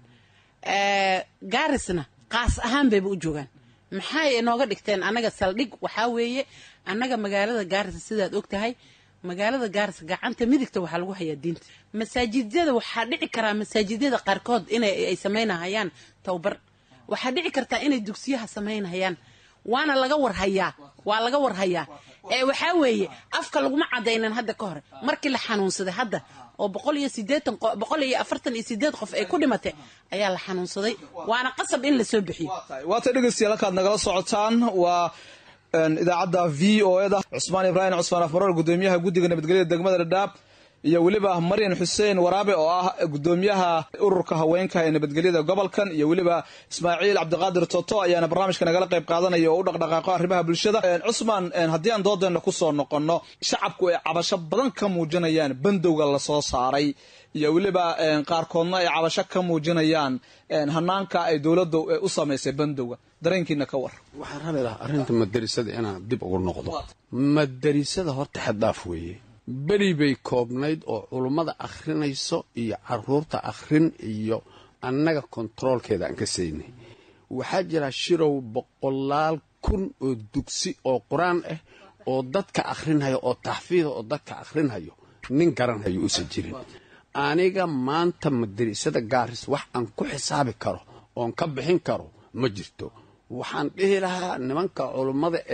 gaarisna qaas ahaan bayba u joogaan maxay inooga dhigteen annaga saldhig waxaa weeye annaga magaalada gaarisa sidaad og tahay magaalada gaarisa gacanta midigta waxaa lagu hayaa diinta masaajidyada waxaa dhici karaa masaajidyada qaarkood inay ay samaynahayaan towbar waxaa dhici kartaa inay dugsiyaha samaynahayaan waana laga warhayaa waa laga warhayaa ee waxaa weeye afka laguma cadaynan hadda ka hore markii la xanuunsaday hadda oo boqol iyo sideetan boqol iyo afartan iyo sideed qof ay ku dhimatay ayaa la xanuunsaday waana qasab in lasoo bixiyo waata dhegeystayaal halkaad nagala socotaan waa idaacadda v o eda cusmaan ibraahim cusmaan afmaroor gudoomiyaha guddiga nabadgelyada degmada dhadhaab iyo weliba maryan xuseen waraabe oo ah gudoomiyaha ururka haweenka ee nabadgelyada gobolkan iyo weliba ismaaciil cabdiqaadir toto ayaana barnaamijka nagala qayb qaadanaya oo u dhaqdhaqaaqo arrimaha bulshada cusmaan haddii aan doodeena kusoo noqonno shacabku ay cabasho badan ka muujinayaan bandowga lasoo saaray iyo weliba qaarkoodna ay cabasho ka muujinayaan hanaanka ay dowladda u samaysay bandowga dareenkiina ka war waxaan rabi lahaa arrinta madarisada inaan dib ugu noqdo madarisada horta xaddaaf weeye beri bay koobnayd oo culummada akhrinayso iyo caruurta akhrin iyo annaga kontaroolkeeda aan ka saynay waxaa jira shirow boqolaal kun oo dugsi oo qur-aan ah oo dadka akhrinhayo oo taxfiida oo dadka akhrinhayo nin garanhayo uusan jirin aniga maanta madarisada gaaris wax aan ku xisaabi karo oon ka bixin karo ma jirto waxaan dhihi lahaa nimanka culummada ah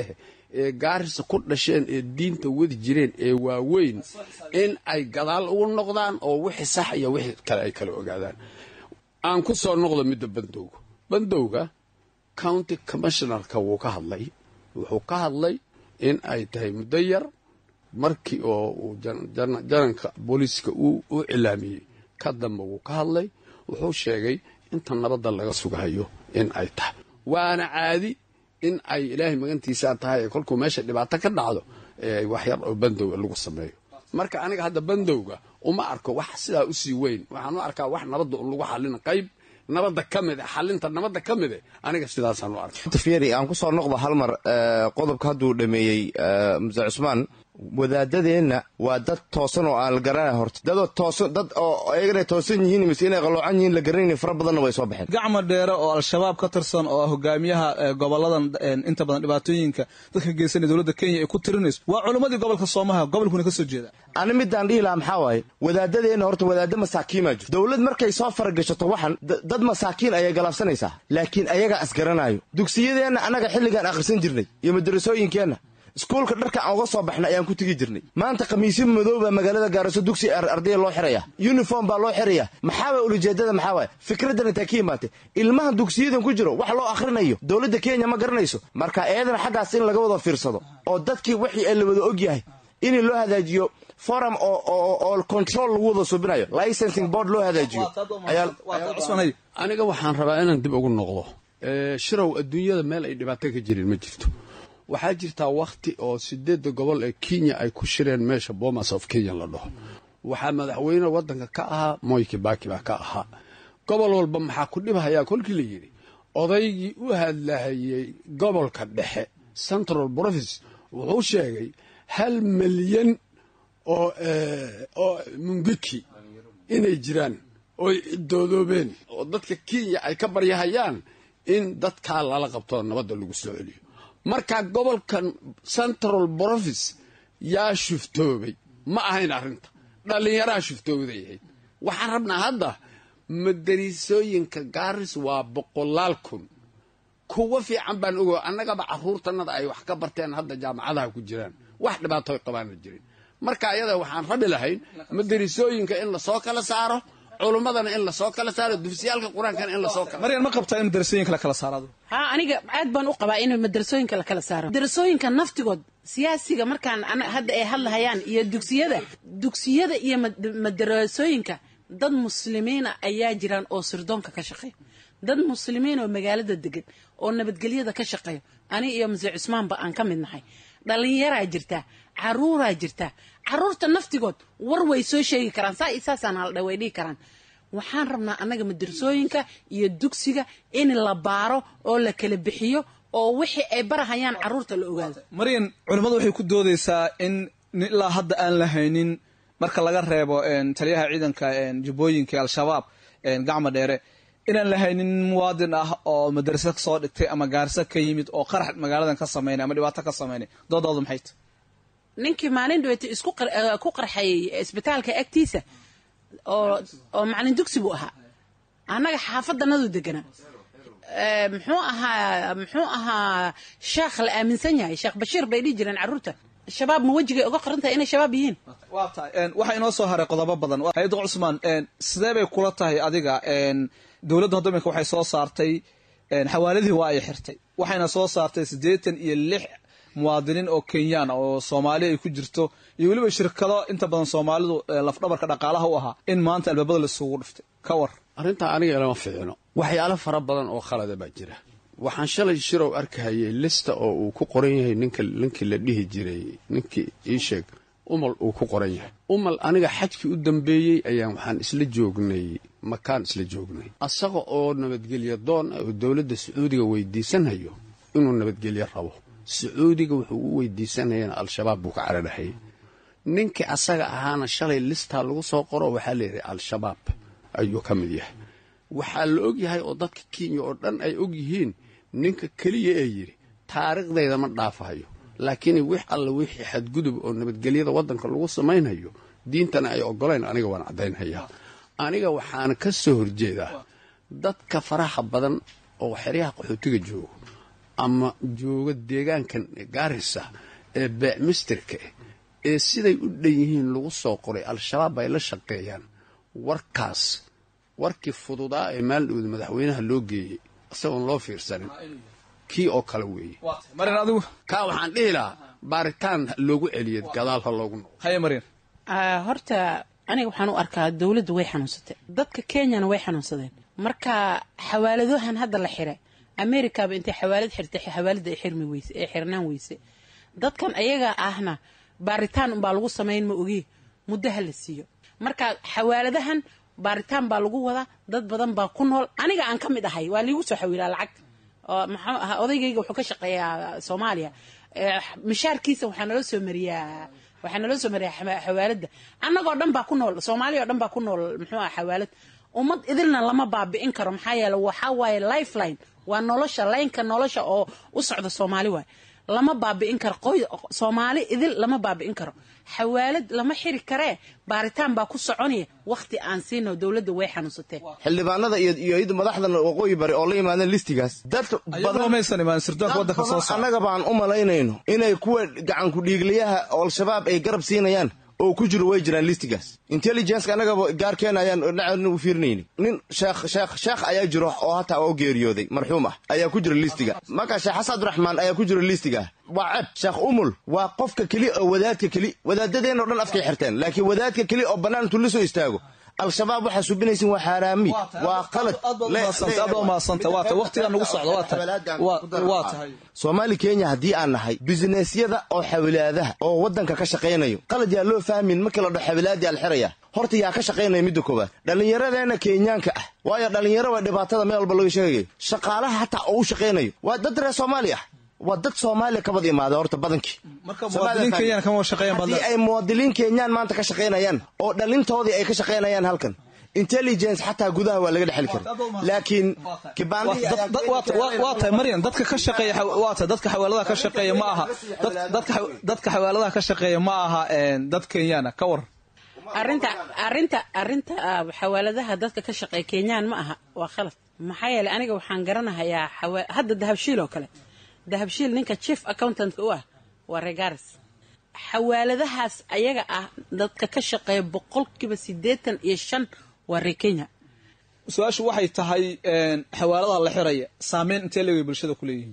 ee gaarisa ku dhasheen ee diinta wadi jireen ee waaweyn in ay gadaal ugu noqdaan oo wixii sax iyo wixii kale ay kala ogaadaan aan ku soo noqdo midda bandowga bandowga county commissionerka wuu ka hadlay wuxuu ka hadlay in ay tahay muddo yar markii oo uu jananka booliiska u cilaamiyey ka dambe wuu ka hadlay wuxuu sheegay inta nabadda laga sugahayo in ay tahay waana caadi in ay ilaahay magantiisaa tahay kolkuu meesha dhibaato ka dhacdo wax yar oo bandowga lagu sameeyo marka aniga hadda bandowga uma arko wax sidaa usii weyn waxaan u arkaa wax nabadda un lagu xallina qayb nabadda ka mid xalinta nabadda ka mid aniga sidaasaan u arkay fieri aan ku soo noqdo hal mar qodobka hadduu dhameeyey muse cusmaan wadaadadeenna waa dad toosan oo aan la garanay horta dadoo toosan dad oo ayagana toosan yihiin mise inay qaloocan yihiin la garanayni fara badanna way soo baxeen gacma dheere oo al-shabaab ka tirsan oo hogaamiyaha goboladan inta badan dhibaatooyinka dadka geysanaya dowladda kenya ay ku tirinayso waa culimmadii gobolka soomaha gobolkuna ka soo jeeda ani midaan dhihi lahaa maxaa waaye wadaadadeenna horta wadaadda masaakiinbaa jirto dowlad markay soo faragashato waxan dad masaakiin ayay galaabsanaysaa laakiin ayagaa asgaranaayo dugsiyadeenna annaga xilligaan akhrisan jirnay iyo madarasooyinkeenna iskuulka dharka aan uga soo baxnay ayaan ku tegi jirnay maanta khamiisyo madow baa magaalada gaariso dugsi ardaya loo xiraya yuniform baa loo xiraya maxaaba ulajeedada maxaa waaya fikraddan intaa ka imaatay ilmahan dugsiyadan ku jiro wax loo akhrinayo dowladda kenya ma garanayso marka eedana xaggaas in laga wada fiirsado oo dadkii wixii ee la wada og yahay in loo hadaajiyo forum oo control lagu wada subinayo licensing board loo hadaajiyo aniga waxaan rabaa inaan dib ugu noqdo shirow adduunyada meel ay dhibaato ka jirin ma jirto waxaa jirtaa wakhti oo sideedda gobol ee kenya ay ku shireen meesha bomas of kenya la dhaho waxaa madaxweyne waddanka ka ahaa moy kibaki baa ka ahaa gobol walba maxaa ku dhibhayaa kolkii la yidhi odaygii u hadlahayey gobolka dhexe central province wuxuu sheegay hal milyan oo oo mungiki inay jiraan ooy cidoodoobeen oo dadka kenya ay ka baryahayaan in dadkaa lala qabto nabadda lagu soo celiyo marka gobolkan central province yaa shuftoobay ma ahayn arrinta dhallinyaraha shuftooday ahayd waxaan rabnaa hadda madarisooyinka gaaris waa boqolaal kun kuwa fiican baan ogo annagaba carruurtanada ay wax ka barteen hadda jaamacadaha ku jiraan wax dhibaato qabaana jirin marka ayada waxaan rabi lahayn madarisooyinka in lasoo kala saaro culummadana in lasoo kala saaro dugsiyaalka qur-aankana in lasoo kala maryan ma qabtaa in madarasooyinka la kala saarado haa aniga aad baan u qabaa in madarasooyinka la kala saaro madarasooyinka naftigood siyaasiga markaan hadda ay hadlahayaan iyo dugsiyada dugsiyada iyo madarasooyinka dad muslimiina ayaa jiraan oo sirdoonka ka shaqeeya dad muslimiin oo magaalada degan oo nabadgelyada ka shaqeeya aniga iyo mase cusmaanba aan ka mid nahay dhallinyaraa jirtaa caruuraa jirtaa caruurta naftigood war way soo sheegi karaan saa iyo saasaan haldha way dhihi karaan waxaan rabnaa annaga madarasooyinka iyo dugsiga in la baaro oo la kala bixiyo oo wixii ay barahayaan caruurta la ogaado maryan culimmadu waxay ku doodaysaa in ilaa hadda aan la haynin marka laga reebo taliyaha ciidanka jubbooyinka al-shabaab gacma dheere inaan la haynin muwaadin ah oo madarasa soo dhigtay ama gaarisa ka yimid oo qarax magaaladan ka sameynay ama dhibaato ka sameynay doodoodu maxay tahy ninkii maalin dhaweyta isku ku qarxayay isbitaalka agtiisa oo oo macalin dugsi buu ahaa annaga xaafadanadu deganaa muxuu ahaa muxuu ahaa sheekh la aaminsan yahay sheekh bashiir bay dhihi jireen carruurta shabaab ma wejigay uga qoran tahay inay shabaab yihiin waa tahay waxaa inoo soo haray qodobo badan hay-adda cusmaan sidee bay kula tahay adiga dowladda hadda iminka waxay soo saartay xawaaladii waa ay xirtay waxayna soo saartay siddeetan iyo lix muwaadiniin oo kenyaan oo soomaali ay ku jirto iyo weliba shirkado inta badan soomaalidu lafdhabarka dhaqaalaha u ahaa in maanta albaabada laisugu dhiftay ka war arrintaa aniga ilama fiicino waxyaalo fara badan oo khalada baa jira waxaan shalay shirow arkahayay lista oo uu ku qoran yahay ninka ninkii la dhihi jiray ninkii ii sheeg umal uu ku qoran yahay umal aniga xajkii u dambeeyey ayaan waxaan isla joognay makaan isla joognay asaga oo nabadgelyo doon ah oo dowladda sacuudiga weydiisanhayo inuu nabadgelyo rabo sacuudiga wuxuu u weydiisanayana al-shabaab buu ka cararahayay ninkii asaga ahaana shalay listaa lagu soo qoro waxaa la yidhi al-shabaab ayuu ka mid yahay waxaa la og yahay oo dadka kenya oo dhan ay og yihiin ninka keliya ee yidhi taariikhdayda ma dhaafahayo laakiin wix alla wixii xadgudub oo nabadgelyada waddanka lagu samaynhayo diintana ay ogolayn aniga waan caddaynhayaa aniga waxaana ka soo horjeedaa dadka faraha badan oo xeryaha qaxootiga joogo ama jooga deegaankan gaarisa ee beecmistirka ah ee siday u dhan yihiin lagu soo qoray al-shabaab ay la shaqeeyaan warkaas warkii fududaa ee maalidhowda madaxweynaha loo geeyey isagoon loo fiirsanin kii oo kale weeye marin adigu kaa waxaan dhihi lahaa baaritaan loogu celiya gadaal ha loogu noqo haye marin horta aniga waxaan u arkaa dowladdu way xanuunsatay dadka kenyana way xanuunsadeen marka xawaaladahan hadda la xiray americaba intay xawaalad xirtay xawaalada ay xirmi weyse ee xirnaan weyse dadkan ayaga ahna baaritaan unbaa lagu samayn ma ogi muddo ha la siiyo marka xawaaladahan baaritaan baa lagu wadaa dad badan baa ku nool aniga aan ka mid ahay waa liigu soo xawiilaa lacag oo maxuu ahaa odaygayga wuxuu ka shaqeeyaa soomaaliya mishaarkiisa waxaa naloo soo mariyaa waxaa naloo soo mariyaa xawaalada annagoo dhan baa ku nool soomaaliya oo dhan baa ku nool muxuu aha xawaalad ummad idilna lama baabi'in karo maxaa yeele waxaa waaye lifeline waa nolosha laynka nolosha oo u socda soomaali waay lama baabi'in karo qoy soomaali idil lama baabi'in karo xawaalad lama xiri karee baaritaan baa ku soconaya wakhti aan siino dowladda way xanuunsatee xildhibaanada iyo iyo iyada madaxdan waqooyi bari oo la yimaadeen listigaas dad ayagoo maysan imaan sirdoonka waddanka soo saara annaga baan u malaynayno inay kuwa gacanku dhiigliyaha oo al-shabaab ay garab siinayaan oo ku jiro way jiraan listigaas intelligenceka annagaba gaarkeena ayaan dhinaceedna u fiirinayni nin sheekh sheekh sheekh ayaa jiro oo hataa oo geeriyooday marxuum ah ayaa ku jira listiga marka sheekh xasan abdiraxmaan ayaa ku jira listiga waa ceb sheekh umul waa qofka keli oo wadaadka keli wadaadadeenoo dhan afkay xirteen laakiin wadaadka keli oo bannaan intuu la soo istaago al-shabaab waxaa subinaysin waa xaaraami waa qalad soomaali kenya haddii aan nahay bisinesyada oo xawilaadaha oo waddanka ka shaqaynayo qalad yaa loo fahmin markii la dho xawilaadii alxiraya horta yaa ka shaqaynaya midda koowaad dhallinyaradeenna kenyaanka ah waayo dhallinyaro waa dhibaatada meel walba laga sheegayo shaqaalaha hataa oo u shaqaynayo waa dad reer soomaali ah waa dad soomaaliya kabad imaada horta badankii haddii ay muwaadiliin kenyaan maanta ka shaqaynayaan oo dhalintoodii ay ka shaqaynayaan halkan intelligence xataa gudaha waa laga dhexeli kara laakiin waa tahay maryan dadka ka shaqeeya waa tahay dadka xawaaladaha ka shaqeeya ma aha dadka xawaaladaha ka shaqeeya ma aha dad kenyaana ka war arinta arinta arinta xawaaladaha dadka ka shaqeeya kenyaan ma aha waa khalad maxaa yeeley aniga waxaan garanahayaa hadda dahabshiil oo kale dahabshiil ninka chief accountantka u ah waa regaris xawaaladahaas ayaga ah dadka ka shaqeeya boqolkiiba siddeetan iyo shan waa reer kenya su-aashu waxay tahay xawaaladaha la xiraya saameyn intee leegay bulshada ku leeyihiin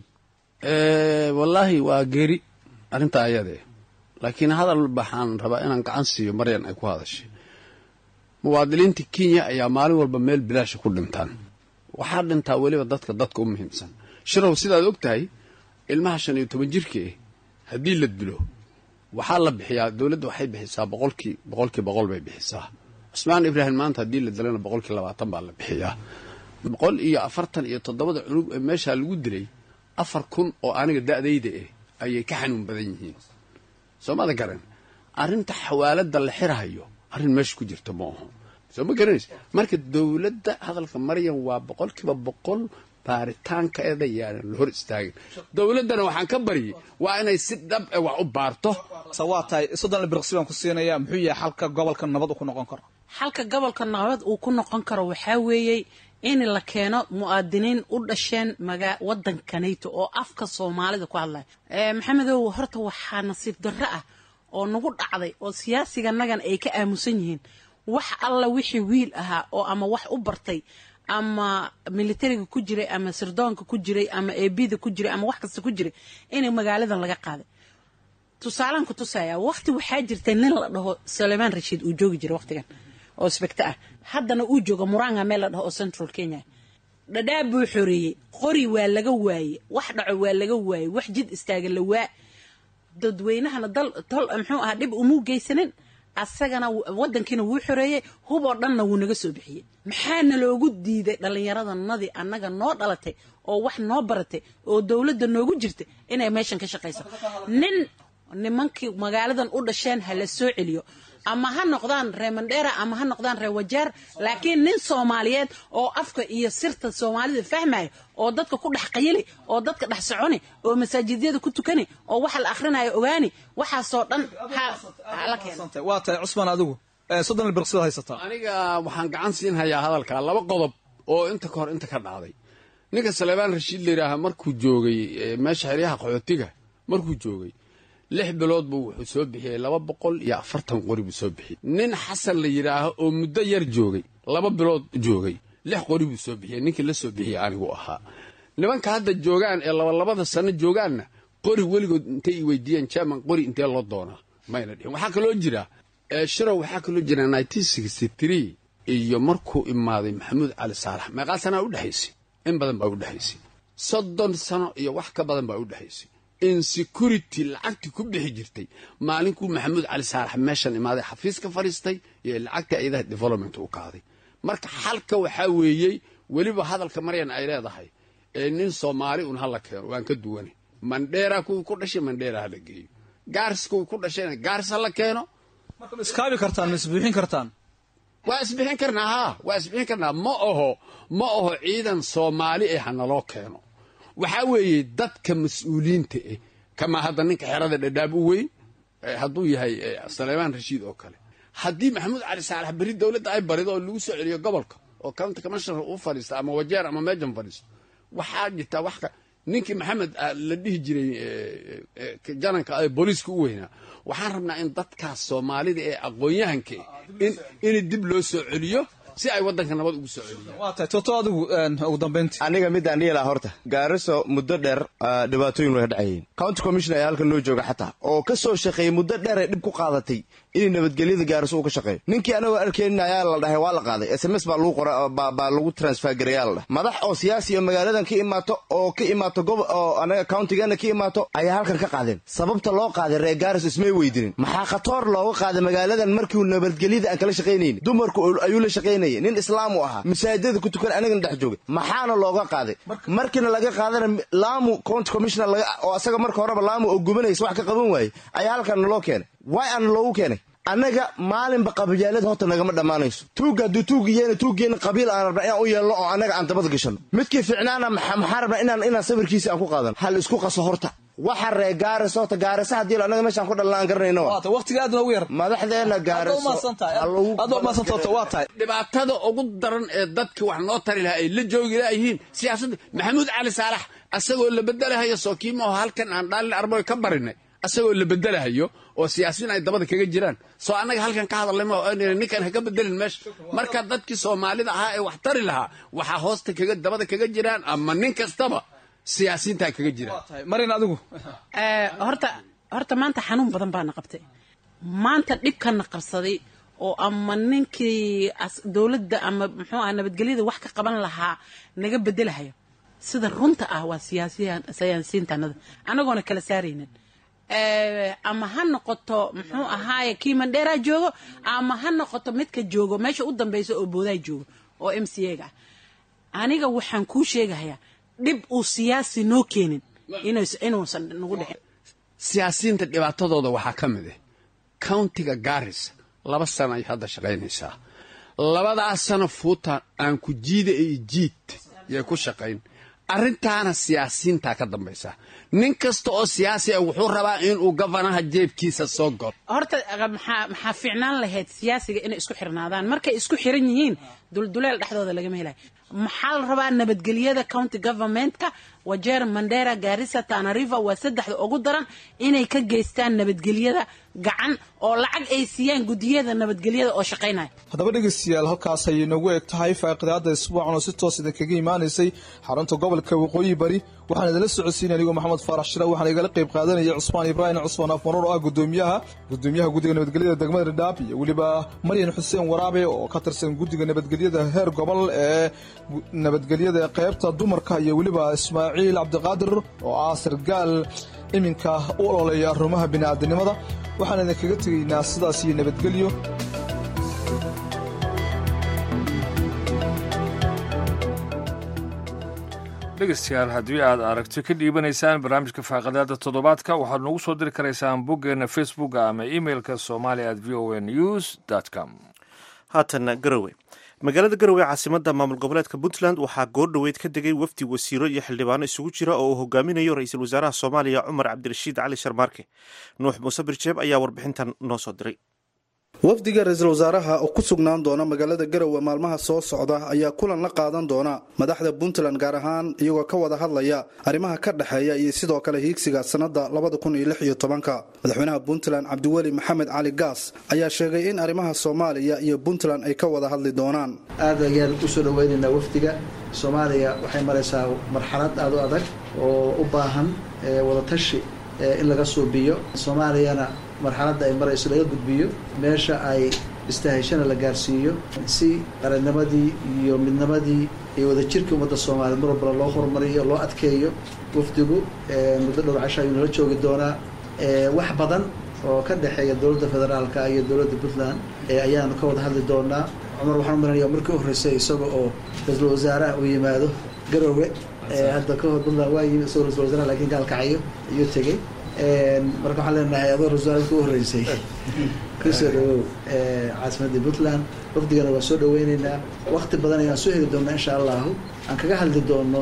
wallaahi waa geeri arrintaa ayadee laakiin hadal baxaan rabaa inaan gacan siiyo maryan ay ku hadashay muwaadiniinta kenya ayaa maalin walba meel bilaasha ku dhintaan waxaa dhintaa weliba dadka dadka u muhiimsan shirow sidaad og tahay ilmaha shan iyo toban jirka ah haddii la dilo waxaa la bixiyaa dowladda waxay bixisaa boqolkii boqolkii boqol bay bixisaa cusmaan ibraahim maanta haddii la dilana boqolkii labaatan baa la bixiyaa boqol iyo afartan iyo toddobada cunug ee meeshaa lagu dilay afar kun oo aniga da'dayda ah ayay ka xanuun badan yihiin soo mada garan arrinta xawaaladda la xirahayo arrin meesha ku jirta ma aho soo ma garanaysa marka dowladda hadalka maryan waa boqolkiiba boqol baaritaankeeda yaanan la hor istaagin dowladdana waxaan ka baryay waa inay si dhab e wax u baarto waa tahay soddon birqsi baan ku siinaya muxuu yahay xalka gobolka nabad uu ku noqon karo xalka gobolka nabad uu ku noqon karo waxaa weeyey in la keeno mu'aadiniin u dhasheen maga waddankanayto oo afka soomaalida ku hadlaya maxamedow horta waxaa nasiib darro ah oo nagu dhacday oo siyaasiganagan ay ka aamusan yihiin wax alla wixii wiil ahaa oo ama wax u bartay ama militariga ku jiray ama sirdoonka ku jiray ama eebida ku jiray ama wax kasta ku jiray inay magaaladan laga qaaday tusaalaan ku tusaya waqti waxaa jirtay nin la dhaho sulaymaan rashiid uu joogi jiray waqtigan oo sbegto ah haddana uu jooga muranga meel la dhaho oo central kenya dhadhaab buu xoreeyey qori waa laga waayey wax dhaco waa laga waayey wax jid istaaga la waa dadweynahana dal tol muxuu ahaa dhib umuu geysanin asagana wadankiina wuu xoreeyey huboo dhanna wuu naga soo bixiyey maxaana loogu diiday dhallinyaradanadii annaga noo dhalatay oo wax noo baratay oo dowladda noogu jirtay inay meeshan ka shaqayso nin nimankii magaaladan u dhasheen ha la soo celiyo ama ha noqdaan reer mandheera ama ha noqdaan reer wajaar laakiin nin soomaaliyeed oo afka iyo sirta soomaalida fahmaya oo dadka ku dhex qayili oo dadka dhex soconi oo masaajidyada ku tukani oo waxa la akhrinayo ogaani waxaasoo dhan hala keeno waa tahay cusmaan adigu soddon birqsibaad haysataa aniga waxaan gacan siin hayaa hadalka laba qodob oo inta ka hor inta ka dhacday ninka saleebaan rashiid layidhaaha markuu joogay meesha xeryaha qaxootiga markuu joogay lix bilood buu wuxuu soo bixiyey laba boqol iyo afartan qori buu soo bixiyey nin xasan la yidhaaho oo muddo yar joogay laba bilood joogay lix qori buu soo bixiyey ninkii la soo bixiyey anigu ahaa nimanka hadda joogaan ee labalabada sano joogaanna qori weligood intay i weydiiyeen german qori intee loo doonaa mayna dhihin waxaa kaloo jira shirow waxaa kaloo jira iyo markuu imaaday maxamuud cali saalax meeqaa sanaa u dhexaysay in badan baa u dhexaysay soddon sano iyo wax ka badan baa u dhexaysay insecurity lacagtii ku bixi jirtay maalinkuu maxamuud cali saalax meeshan imaaday xafiis ka fadhiistay iyo lacagtii ayadaha development u qaaday marka xalka waxaa weeyey weliba hadalka maryan ay leedahay ee nin soomaali un hala keeno waan ka duwanay mandheera kuwii ku dhashay mandheera hala geeyo gaaris kuwii ku dhashayna gaaris hala keeno marka ma iskaabi kartaan ma isbuuxin kartaan waa isbixin karnaa haa waa isbixin karnaa ma aho ma aho ciidan soomaali eh hanaloo keeno waxaa weeye dadka mas-uuliyiinta eh kamaa hadda ninka xerada dhadhaab u weyn hadduu yahay saleymaan rashiid oo kale haddii maxamuud cali saalax berri dowladda ay barido oo lagu soo celiyo gobolka oo county commissioner uu fadhiista ama wajeer ama meejan fadhiisto waxaa jirtaa wax ninkii maxamed la dhihi jiray jananka ee booliiska u weynaa waxaan rabnaa in dadkaas soomaalida ee aqoon-yahanka in dib loo soo celiyo si ay waddanka nabad ugu soo celiyaan waa tahay toto adigu ugu dambayntii aniga midaan dhihi lahaa horta gaariso muddo dheer dhibaatooyin way ka dhacayeen county commission ayaa halkan noo jooga xataa oo ka soo shaqeeyey muddo dheer ay dhib ku qaadatay inay nabadgelyada gaariso uu ka shaqeeyo ninkii anagoo arkeenin ayaa la dhahay waa la qaaday s m s baa lagu qora baa lagu transfer gareeyaa la dhahay madax oo siyaasi oo magaaladan ka imaato oo ka imaato gob oo anaga countigeena ka imaato ayaa halkan ka qaadeen sababta loo qaaday reer gaaris ismay weydinin maxaa khatoor looga qaaday magaaladan markiu nabadgelyada aan kala shaqaynayn dumarku ayuu la shaqaynayay nin islaam u ahaa masaajidada ku tukan anagana dhex joogay maxaana looga qaaday markiina laga qaadana laamu county commissioner oo asaga marka horeba laamu oo gubanaysa wax ka qaban waayey ayaa halkan naloo keenay way aana loogu keenay annaga maalinba qabilyaalada horta nagama dhammaanayso tuugga hadduu tuugiyeena tuuggeena qabiil aan rabna inaan u yeelno oo annaga aan dabad gashanno midkii ficnaana maxaa rabnaa inaan inaan sawirkiisa aan ku qaadano hal isku qaso horta waxa ree gaaris horta gaarisa haddii annaga meeshaan ku dhalna aan garanayno waata waqtiga aad noogu yar madaxdeena gaariso adoo maasan toto waa tahay dhibaatada ugu daran ee dadka wax noo tari lahaa ay la joogi laayihiin siyaasadda maxamuud cali saalax asagoo la bedelahayo sookiimaho halkan aan dhaalin arboy ka barinay asagoo la bedelahayo oo siyaasiyiin ay dabada kaga jiraan soo annaga halkan ka hadalnay ma ninkan ha ka bedelin meesha marka dadkii soomaalida ahaa ee wax tari lahaa waxaa hoosta kaga dabada kaga jiraan ama nin kastaba siyaasiyiintaa kaga jiraan marin adigu horta horta maanta xanuun badan baana qabtay maanta dhibkana qabsaday oo ama ninkii dowladda ama muxuu ah nabadgelyada wax ka qaban lahaa naga bedelahayo sida runta ah waa siyaasiyiintanada anagoona kala saaraynin ama ha noqoto muxuu ahaaye kii mandheera joogo ama ha noqoto midka joogo meesha u dambeysa oo boodaa joogo oo m c a ga ah aniga waxaan kuu sheegahayaa dhib uu siyaasi noo keenin inuusan nagu dhicin siyaasiyiinta dhibaatadooda waxaa ka mid ah countiga garis laba sano ay hadda shaqaynaysaa labadaas sano fuuta aan ku jiida iyo jiid yay ku shaqayn arrintaana siyaasiyiintaa ka dambaysa nin kasta oo siyaasi ah wuxuu rabaa inuu gafanaha jeebkiisa soo galo horta maxaa maxaa fiicnaan lahayd siyaasiga inay isku xirnaadaan markay isku xiran yihiin dulduleel dhexdooda lagama helayo maxaa la rabaa nabadgelyada county governmentka wajeer mandera gaarisa tanariva waa saddexda ugu daran inay ka geystaan nabadgelyada gacan oo lacag ay siiyaan gudiyada nabadgelyada oo shaqaynaya haddaba dhegeystayaal halkaas ayay noogu eg tahay faaqidaada isbuucan oo si toos idinkaga imaanaysay xarunta gobolka waqooyi bari waxaan idinla socodsiinay anigoo maxamed faarax shira waxaan igala qayb qaadanaya cusmaan ibraahim cusmaan afmaroor oo ah gudoomiyaha gudoomiyaha guddiga nabadgelyada degmada dhadhaab iyo weliba maryan xuseen waraabe oo ka tirsan guddiga nabadgelyada heer gobol ee nabadgelyada qaybta dumarka iyo weliba ismaaciil cabdiqaadir oo ah sargaal iminka u ololeeya arrimaha bini'aadanimada waxaan idinkaga tegaynaa sidaas iyo nabadgelyo dhegeystayaal haddii aad aragti ka dhiibanaysaan barnaamijka faaqadaada toddobaadka waxaad noogu soo diri karaysaan boggeena facebooka ama emeilka somali at v o a news com haatana garowe magaalada garowe caasimada maamul goboleedka puntland waxaa goordhoweyd ka degay wafdi wasiiro iyo xildhibaano isugu jira oo uu hogaaminayo ra-iisul wasaaraha soomaaliya cumar cabdirashiid cali sharmaarke nuux muuse birjeeb ayaa warbixintan noo soo diray wafdiga ra-iisul wasaaraha oo ku sugnaan doona magaalada garowe maalmaha soo socda ayaa kulan la qaadan doona madaxda puntland gaar ahaan iyagoo ka wada hadlaya arrimaha ka dhexeeya iyo sidoo kale hiigsiga sannada labada kun iyo lix iyo tobanka madaxweynaha puntland cabdiweli maxamed cali gaas ayaa sheegay in arrimaha soomaaliya iyo puntland ay ka wada hadli doonaan aad ayaan usoo dhaweynaynaa wafdiga soomaaliya waxay maraysaa marxalad aada u adag oo u baahan wadatashi in laga suubiyo soomaaliyana marxaladda ay marayso laga gudbiyo meesha ay istahayshana la gaarsiiyo si qarannimadii iyo midnimadii iyo wadajirkii ummadda soomaaliya mar walbana loo horumariyo loo adkeeyo wafdigu muddo dhowr casho ayuu nala joogi doonaa wax badan oo ka dhexeeya dowladda federaalka iyo dowladda puntland ayaanu ka wada hadli doonaa cumar waxaan u malanaya markii u horreysay isaga oo ra-iisul wasaaraha uu yimaado garowe hadda ka hor puntland waa yimid isagoo ra-isul wasaaraha lakiin gaalkacyo ayuu tegey marka waxaan leenahay adoo ra-isul ku horreysay kusoo dhawow caasimadda puntland wafdigana waa soo dhaweyneynaa wakti badan ayaan soo heli doonaa insha allahu aan kaga hadli doono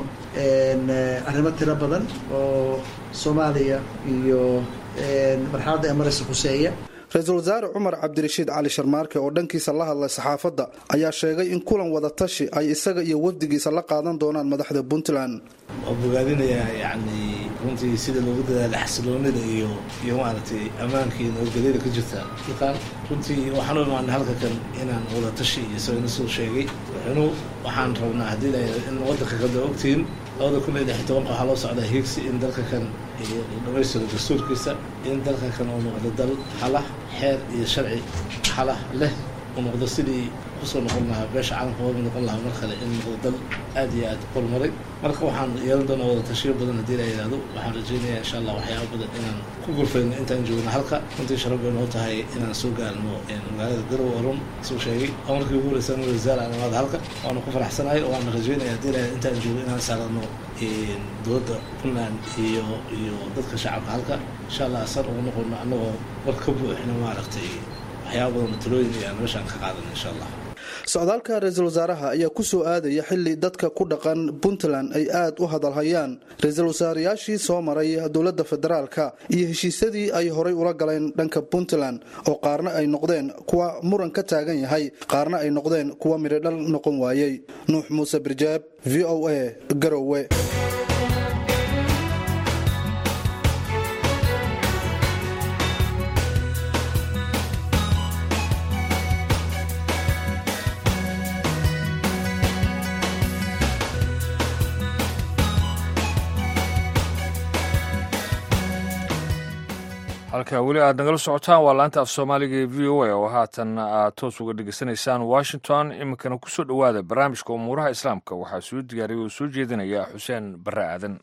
arrimo tiro badan oo soomaaliya iyo marxaladda ay maraysa khuseeya ra-iisul wasaare cumar cabdirashiid cali sharmaarke oo dhankiisa la hadlay saxaafadda ayaa sheegay in kulan wadatashi ay isaga iyo wafdigiisa la qaadan doonaan madaxda puntland waa bogaadinayaa yacni runtii sida loogu dadaala xasiloonida iyo iyo maaragtay ammaankii nabadgelyada ka jirta dalkan runtii waxaan u imaanay halka kan inaan wadatashi iyo isagana soo sheegay wuxuunu waxaan rabnaa haddii in waddanka kada ogtiin labada kun iyo lix iyo tobanka waxaa loo socdaa hiigsi in dalka kan dhamaystiro dastuurkiisa in dalka kan uu noqdo dal xalah xeer iyo sharci xalah leh uu noqdo sidii kusoo noqon lahaa beesha caalamka hoomi noqon lahaa mar kale in noqdo dal aad iyo aad horumaray marka waxaan yeelan doonaa wada tashiyo badan haddii la yidhahdo waxaan rajeynayaa insha allah waxyaaba badan inaan ku gurfayno intaan joogno halka runtii sharaf bay noo tahay inaan soo gaarno magaalada garow oo run suu sheegay oo markii ugu horeysa anu wasaar aan imaada halka waana ku faraxsanahay oo waana rajeynaya haddii la yidhahdo intaan joogo inaan saarano dowladda puntland iyo iyo dadka shacabka halka insha allah asar ugu noqono annagoo war ka buuxino maaragtay waxyaaba badan talooyin iyo aan meeshaan ka qaadano insha allah socdaalka ra-iisul wasaaraha ayaa ku soo aadaya xili dadka ku dhaqan puntland ay aad u hadalhayaan ra-iisul wasaarayaashii soo maray dowladda federaalka iyo heshiisyadii ay horay ula galeen dhanka puntland oo qaarna ay noqdeen kuwa muran ka taagan yahay qaarna ay noqdeen kuwa midhodhal noqon waayey nuux muuse birjaab v o a garowe halka weli aad nagala socotaan waa laanta af soomaaliga ee v o a oo haatan aad toos uga dhegeysanaysaan washington iminkana ku soo dhowaada barnaamijka umuuraha islaamka waxaa soo diyaariyay oo soo jeedinaya xuseen barre aadan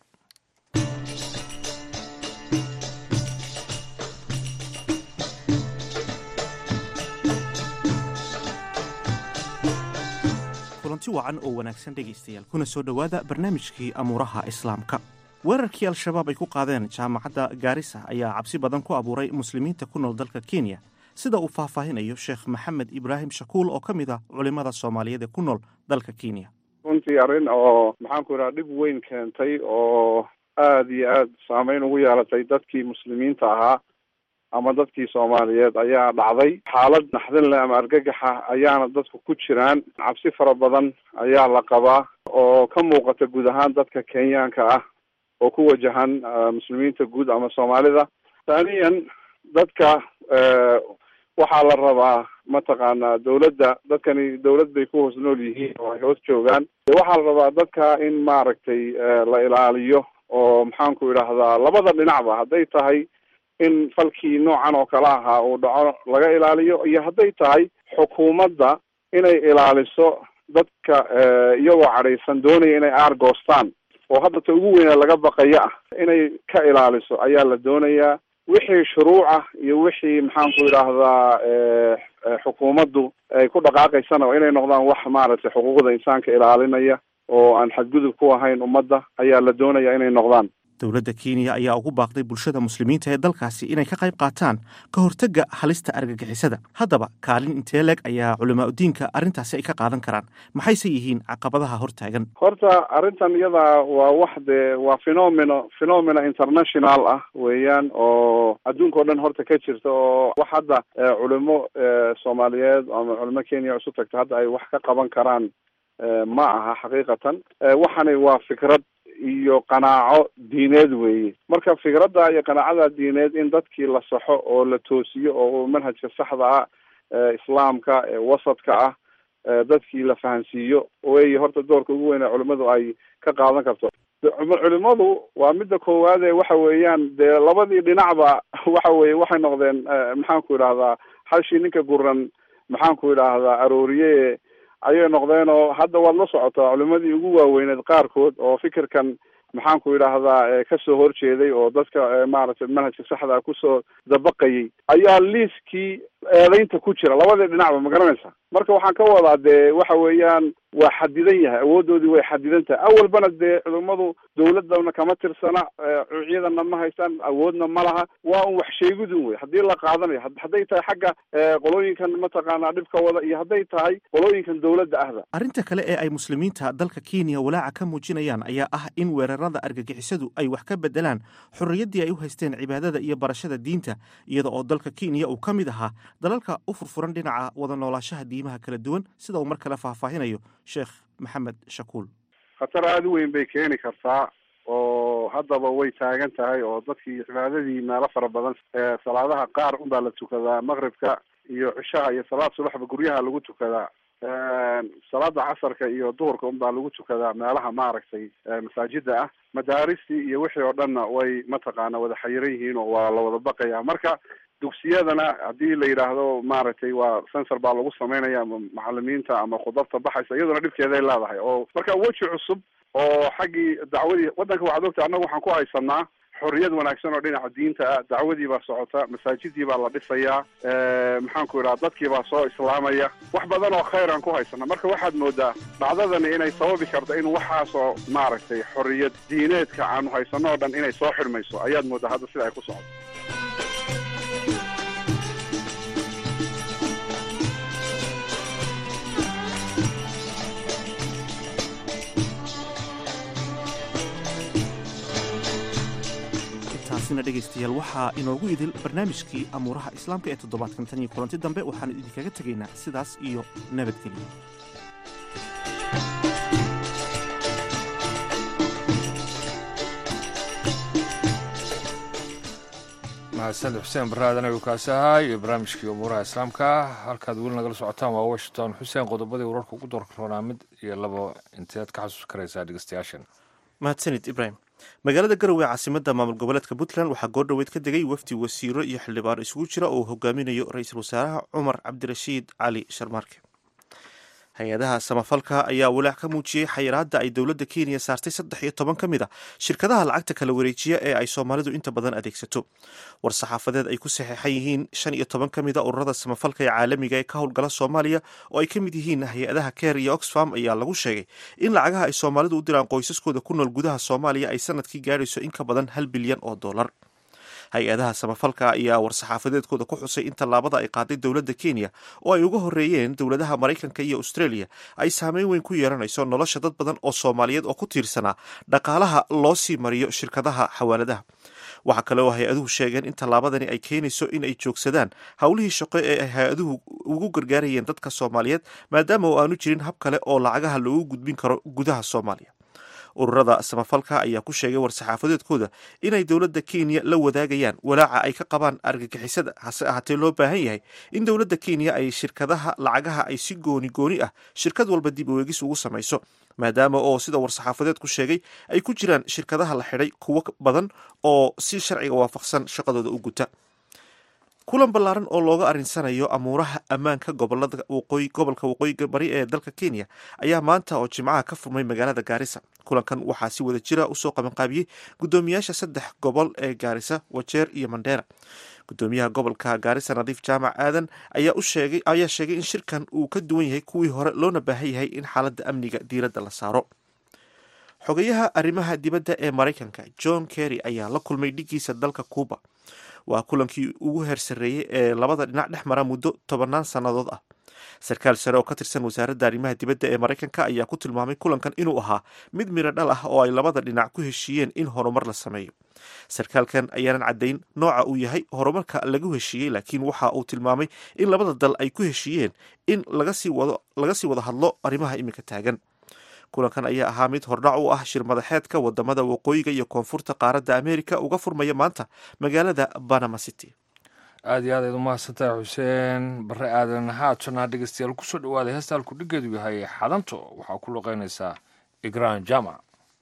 kulanti wacan oo wanaagsan dhegaystayaal kuna soo dhowaada barnaamijkii amuuraha islaamka weerarkii al-shabaab ay ku qaadeen jaamacadda gaarisa ayaa cabsi badan ku abuuray muslimiinta ku nool dalka kenya sida uu faahfaahinayo sheekh maxamed ibraahim shakuul oo ka mid ah culimmada soomaaliyeed ee ku nool dalka kenya runtii arrin oo maxaanku idhaha dhib weyn keentay oo aada iyo aada saameyn ugu yeelatay dadkii muslimiinta ahaa ama dadkii soomaaliyeed ayaa dhacday xaalad naxdin leh ama argagaxa ayaana dadku ku jiraan cabsi fara badan ayaa la qabaa oo ka muuqata guud ahaan dadka kenyaanka ah oo ku wajahan muslimiinta guud ama soomaalida thaniyan dadka waxaa la rabaa mataqaanaa dawladda dadkani dawlad bay ku hoos nool yihiin oo ay hoos joogaan waxaa la rabaa dadka in maaragtay la ilaaliyo oo maxaanku idhaahdaa labada dhinacba hadday tahay in falkii noocan oo kale ahaa uu dhaco laga ilaaliyo iyo hadday tahay xukuumadda inay ilaaliso dadka iyagoo cadhaysan doonaya inay aargoostaan oo hadda ta ugu weyna laga baqaya ah inay ka ilaaliso ayaa la doonayaa wixii shuruucah iyo wixii maxaanku idhaahdaa xukuumaddu ay ku dhaqaaqaysana waa inay noqdaan wax maaragtay xuquuqda insaanka ilaalinaya oo aan xadgudub ku ahayn ummadda ayaa la doonaya inay noqdaan dowladda kenya ayaa ugu baaqday bulshada muslimiinta ee dalkaasi inay ka qayb qaataan ka hortagga halista argagixisada haddaba kaalin intee leeg ayaa culimaadudiinka arrintaasi ay ka qaadan karaan maxayse yihiin caqabadaha hortaagan horta arrintan iyada waa wax dee waa phenomeno phenomena international ah weeyaan oo adduunka o dhan horta ka jirta oo wax hadda culimo soomaaliyeed ama culimo kenya isu tagta hadda ay wax ka qaban karaan ma aha xaqiiqatan waxani waa fikrad iyo qanaaco diineed weeye marka fikradda iyo qanaacada diineed in dadkii la saxo oo la toosiyo oo manhajka saxda ah islaamka ee wasadka ah dadkii la fahansiiyo wey horta doorka ugu weyn ee culimadu ay ka qaadan karto culimadu waa midda koowaad ee waxa weeyaan dee labadii dhinacba waxa weye waxay noqdeen maxaanku idhahdaa halshii ninka guran maxaanku idhaahdaa arooriye ayay noqdeen oo hadda waad la socotaa culimadii ugu waaweyneed qaarkood oo fikirkan maxaanku idhaahdaa kasoo horjeeday oo dadka maaragtay manhajka saxda kusoo dabaqayay ayaa liiskii eedeynta ku jira labadii dhinacba ma garanaysa marka waxaan ka wadaa dee waxa weeyaan waa xadidan yahay awoodoodii way xadidan tahay awalbana dee culimadu dawladana kama tirsana ciidana ma haystaan awoodna ma laha waa un wax sheegidun wey haddii la qaadanayo hadday tahay xagga qolooyinkan mataqaanaa dhibka wada iyo hadday tahay qolooyinkan dawladda ahda arrinta kale ee ay muslimiinta dalka kenya walaaca ka muujinayaan ayaa ah in weerarada argagixisadu ay wax ka bedelaan xorriyaddii ay u haysteen cibaadada iyo barashada diinta iyada oo dalka kenya uu ka mid ahaa dalalka u furfuran dhinaca wada noolaashaha diimaha kala duwan sida uu mar kale faahfaahinayo sheekh maxamed shakuul khatar aada u weyn bay keeni kartaa oo haddaba way taagan tahay oo dadkii cibaadadii meelo fara badan salaadaha qaar unbaa la tukadaa maqribka iyo cishaha iyo salaad subaxba guryaha lagu tukadaa salaada casarka iyo duhurka unbaa lagu tukadaa meelaha maaragtay masaajida ah madaaristii iyo wixii oo dhanna way mataqaana wada xayiran yihiin oo waa la wada baqaya marka dugsiyadana haddii la yidhaahdo maaragtay waa sensor baa lagu sameynaya ama macalimiinta ama khudabta baxaysa iyaduna dhibkeeday leedahay oo marka weji cusub oo xaggii dacwadii waddanka waxaad ogta annaga waxaan ku haysanaa xorriyad wanaagsan oo dhinaca diinta ah dacwadii baa socota masaajidii baa la dhisayaa maxaanku idhaha dadkii baa soo islaamaya wax badan oo khayr aan ku haysana marka waxaad moodaa dhacdadani inay sababi karto in waxaasoo maaragtay xorriyad diineedka aanu haysano o dhan inay soo xidhmayso ayaad moodaa hadda sida ay ku socoto taasina dhegaystayaal waxaa inoogu idil barnaamijkii amuuraha islaamka ee toddobaadkan tan iyo kulanti dambe waxaan idinkaga tegaynaa sidaas iyo nabadgelyo mahadsaned xuseen baraadan ayuu kaasi ahaa iyo barnaamijkii umuuraha islaamka halkaad weli nagala socotaan waa washington xuseen qodobadii wararka ugu doorka roonaa mid iyo labo inteed ka xasuus karaysaa dhegeystayaashan mahadsanid ibrahim magaalada garowe caasimada maamul goboleedka puntland waxaa goordhoweyd ka degay wafdi wasiiro iyo xildhibaan isugu jira oo hogaaminayo ra-iisul wasaaraha cumar cabdirashiid cali sharmaarke hay-adaha samafalka ayaa walaac ka muujiyey xayiraadda ay dowladda kenya saartay saddex iyo toban ka mid a shirkadaha lacagta kala wareejiya ee ay soomaalidu inta badan adeegsato war saxaafadeed ay ku saxeexan yihiin shan iyo toban ka mid a ururada samafalka ee caalamiga ee ka howlgala soomaaliya oo ay ka mid yihiin hay-adaha ker iyo oxfam ayaa lagu sheegay in lacagaha ay soomaalidu u diraan qoysaskooda ku nool gudaha soomaaliya ay sanadkii gaadhayso in ka badan hal bilyan oo dollar hay-adaha samafalka ayaa war-saxaafadeedkooda ku xusay in tallaabada ay qaaday dowladda kenya oo ay uga horreeyeen dowladaha maraykanka iyo australia ay saameyn weyn ku yeelanayso nolosha dad badan oo soomaaliyeed oo ku tiirsanaa dhaqaalaha loo sii mariyo shirkadaha xawaaladaha waxaa kale oo hay-aduhu sheegeen in tallaabadani ay keenayso in ay joogsadaan howlihii shaqo ee ay hay-aduhu ugu gargaarayeen dadka soomaaliyeed maadaama oo aanu jirin hab kale oo lacagaha loogu gudbin karo gudaha soomaaliya ururada samafalka ayaa ku sheegay war-saxaafadeedkooda inay dowladda kenya la wadaagayaan walaaca ay ka qabaan argagixisada hase ahaatee loo baahan yahay in dowladda kenya ay shirkadaha lacagaha ay si gooni gooni ah shirkad walba dib uweegis ugu samayso maadaama oo sida war-saxaafadeedku sheegay ay ku jiraan shirkadaha la xidhay kuwo badan oo si sharciga waafaqsan shaqadooda u guta kulan ballaaran oo looga arinsanayo amuuraha ammaanka gobolada waqooyi gobolka waqooyiga bari ee dalka kenya ayaa maanta oo jimcaha ka furmay magaalada gaarisa kulankan waxaa si wada jira usoo qabanqaabiyey guddoomiyaasha saddex gobol ee gaarisa wajeer iyo mandheera guddoomiyaha gobolka gaarisa nadiif jaamac aadan ayaa u sheegay ayaa sheegay in shirkan uu ka duwan yahay kuwii hore loona baahan yahay in xaaladda amniga diiradda la saaro xogayaha arrimaha dibadda ee maraykanka john kerry ayaa la kulmay dhigiisa dalka cuuba waa kulankii ugu heersareeyey ee labada dhinac dhex mara muddo tobannaan sannadood ah sarkaal sare oo ka tirsan wasaaradda arrimaha dibadda ee maraykanka ayaa ku tilmaamay kulankan inuu ahaa mid miro dhal ah oo ay labada dhinac ku heshiiyeen in horumar la sameeyo sarkaalkan ayaanan caddayn nooca uu yahay horumarka lagu heshiiyey laakiin waxa uu tilmaamay in labada dal ay ku heshiiyeen in laga sii wada hadlo arrimaha iminka taagan kulankan ayaa ahaa mid hordhac u ah shir madaxeedka wadamada waqooyiga iyo koonfurta qaaradda ameerika uga furmaya maanta magaalada banama city aad iyo aad ayd umahadsantahay xuseen bare aadan haatana dhegeystayaal kusoo dhawaaday heesta halku dhigeedu yahay xadanto waxaa ku luqeynaysaa igraan jama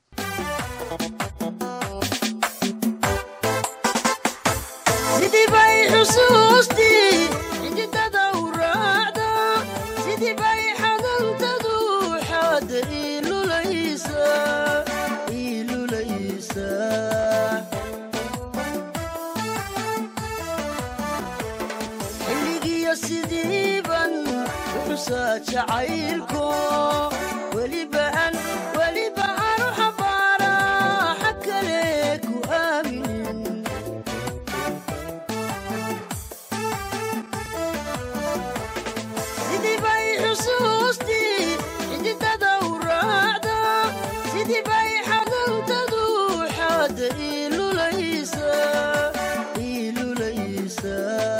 jacaylko weliba aan weliba aanu xambaara xag kale ku aaminin sidii bay xusuustii xididada u raacda sidii bay xadantadu xaada ilulaysa ilulaysa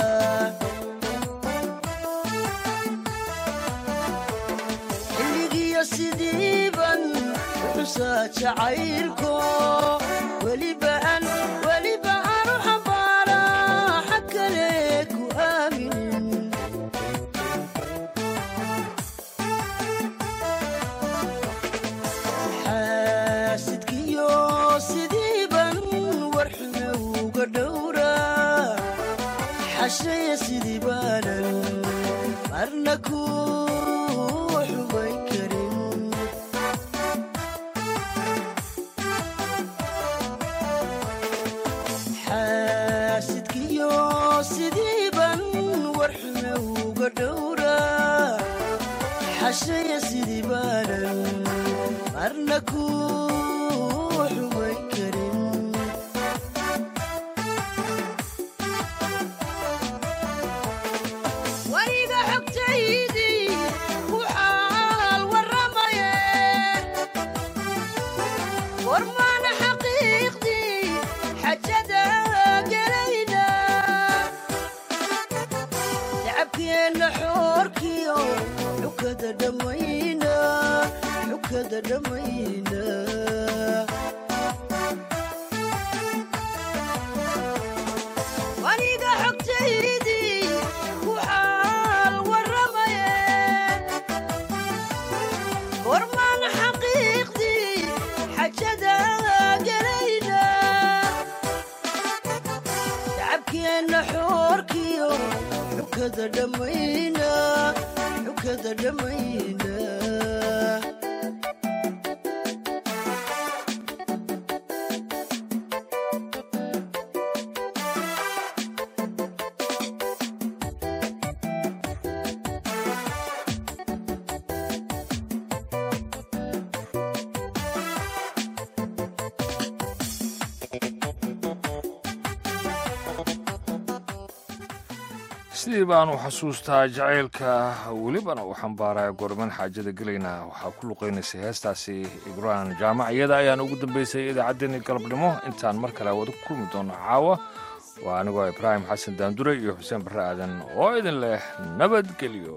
sidiiban xusaa jacaylko weliba aan weliba aanu xambaara xag kale ku aaminin xaasidkiyo sidiiban warxume uga dhowra xashaya sidii baanan marna ku xubayn karin xaasidkiyo sidiiban warxume uga dhowra xashaya sidii baanan marna ku xubayn karin wariga xogtaydii ku xaal warramaye warmaana xaqiiqdii xajada gelayna tacabkeenna xoorkiyo xukada dhammayna xukada dhammayna waniga xogtaydii ku xaal warramaye warmaan xaqiiqdii xajada gelayna tacabkeenna xoorkiyo xukada dhammayna xukada dhammayna sidii baanu xasuustaa jacaylka welibana uu xambaaraya gorman xaajada gelayna waxaa ku luqaynaysay heestaasi igraan jaamac iyada ayaan ugu dambaysay idaacaddeenii galabnimo intaan mar kale wada ku kulmi doono caawa waa anigoo ibraahim xasan daandure iyo xuseen barre aadan oo idin leh nabadgelyo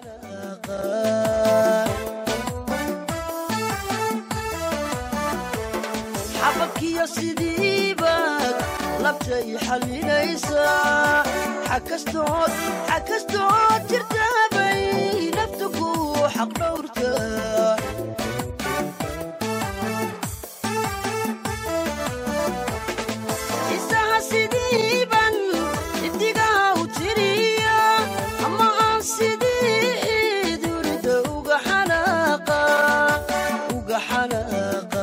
xabadkiyo sidiibaad labtay xallinaysaa xakastood xakastood jirtaabay nafta ku xaq dhowrta isaha sidiiban xidigaha u tiriya ama aan sidii durida uga xanaaqa uga xanaaqa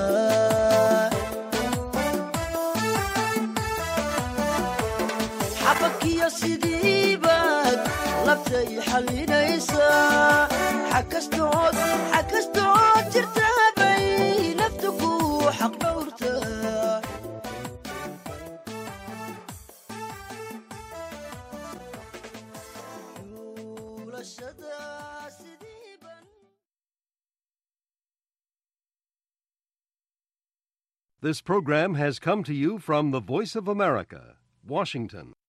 xabadkiyo sidiibaad labtay xallinaysaa xakastood xakastood jirtaabay nafta ku This program has come to you from the Voice of America, Washington.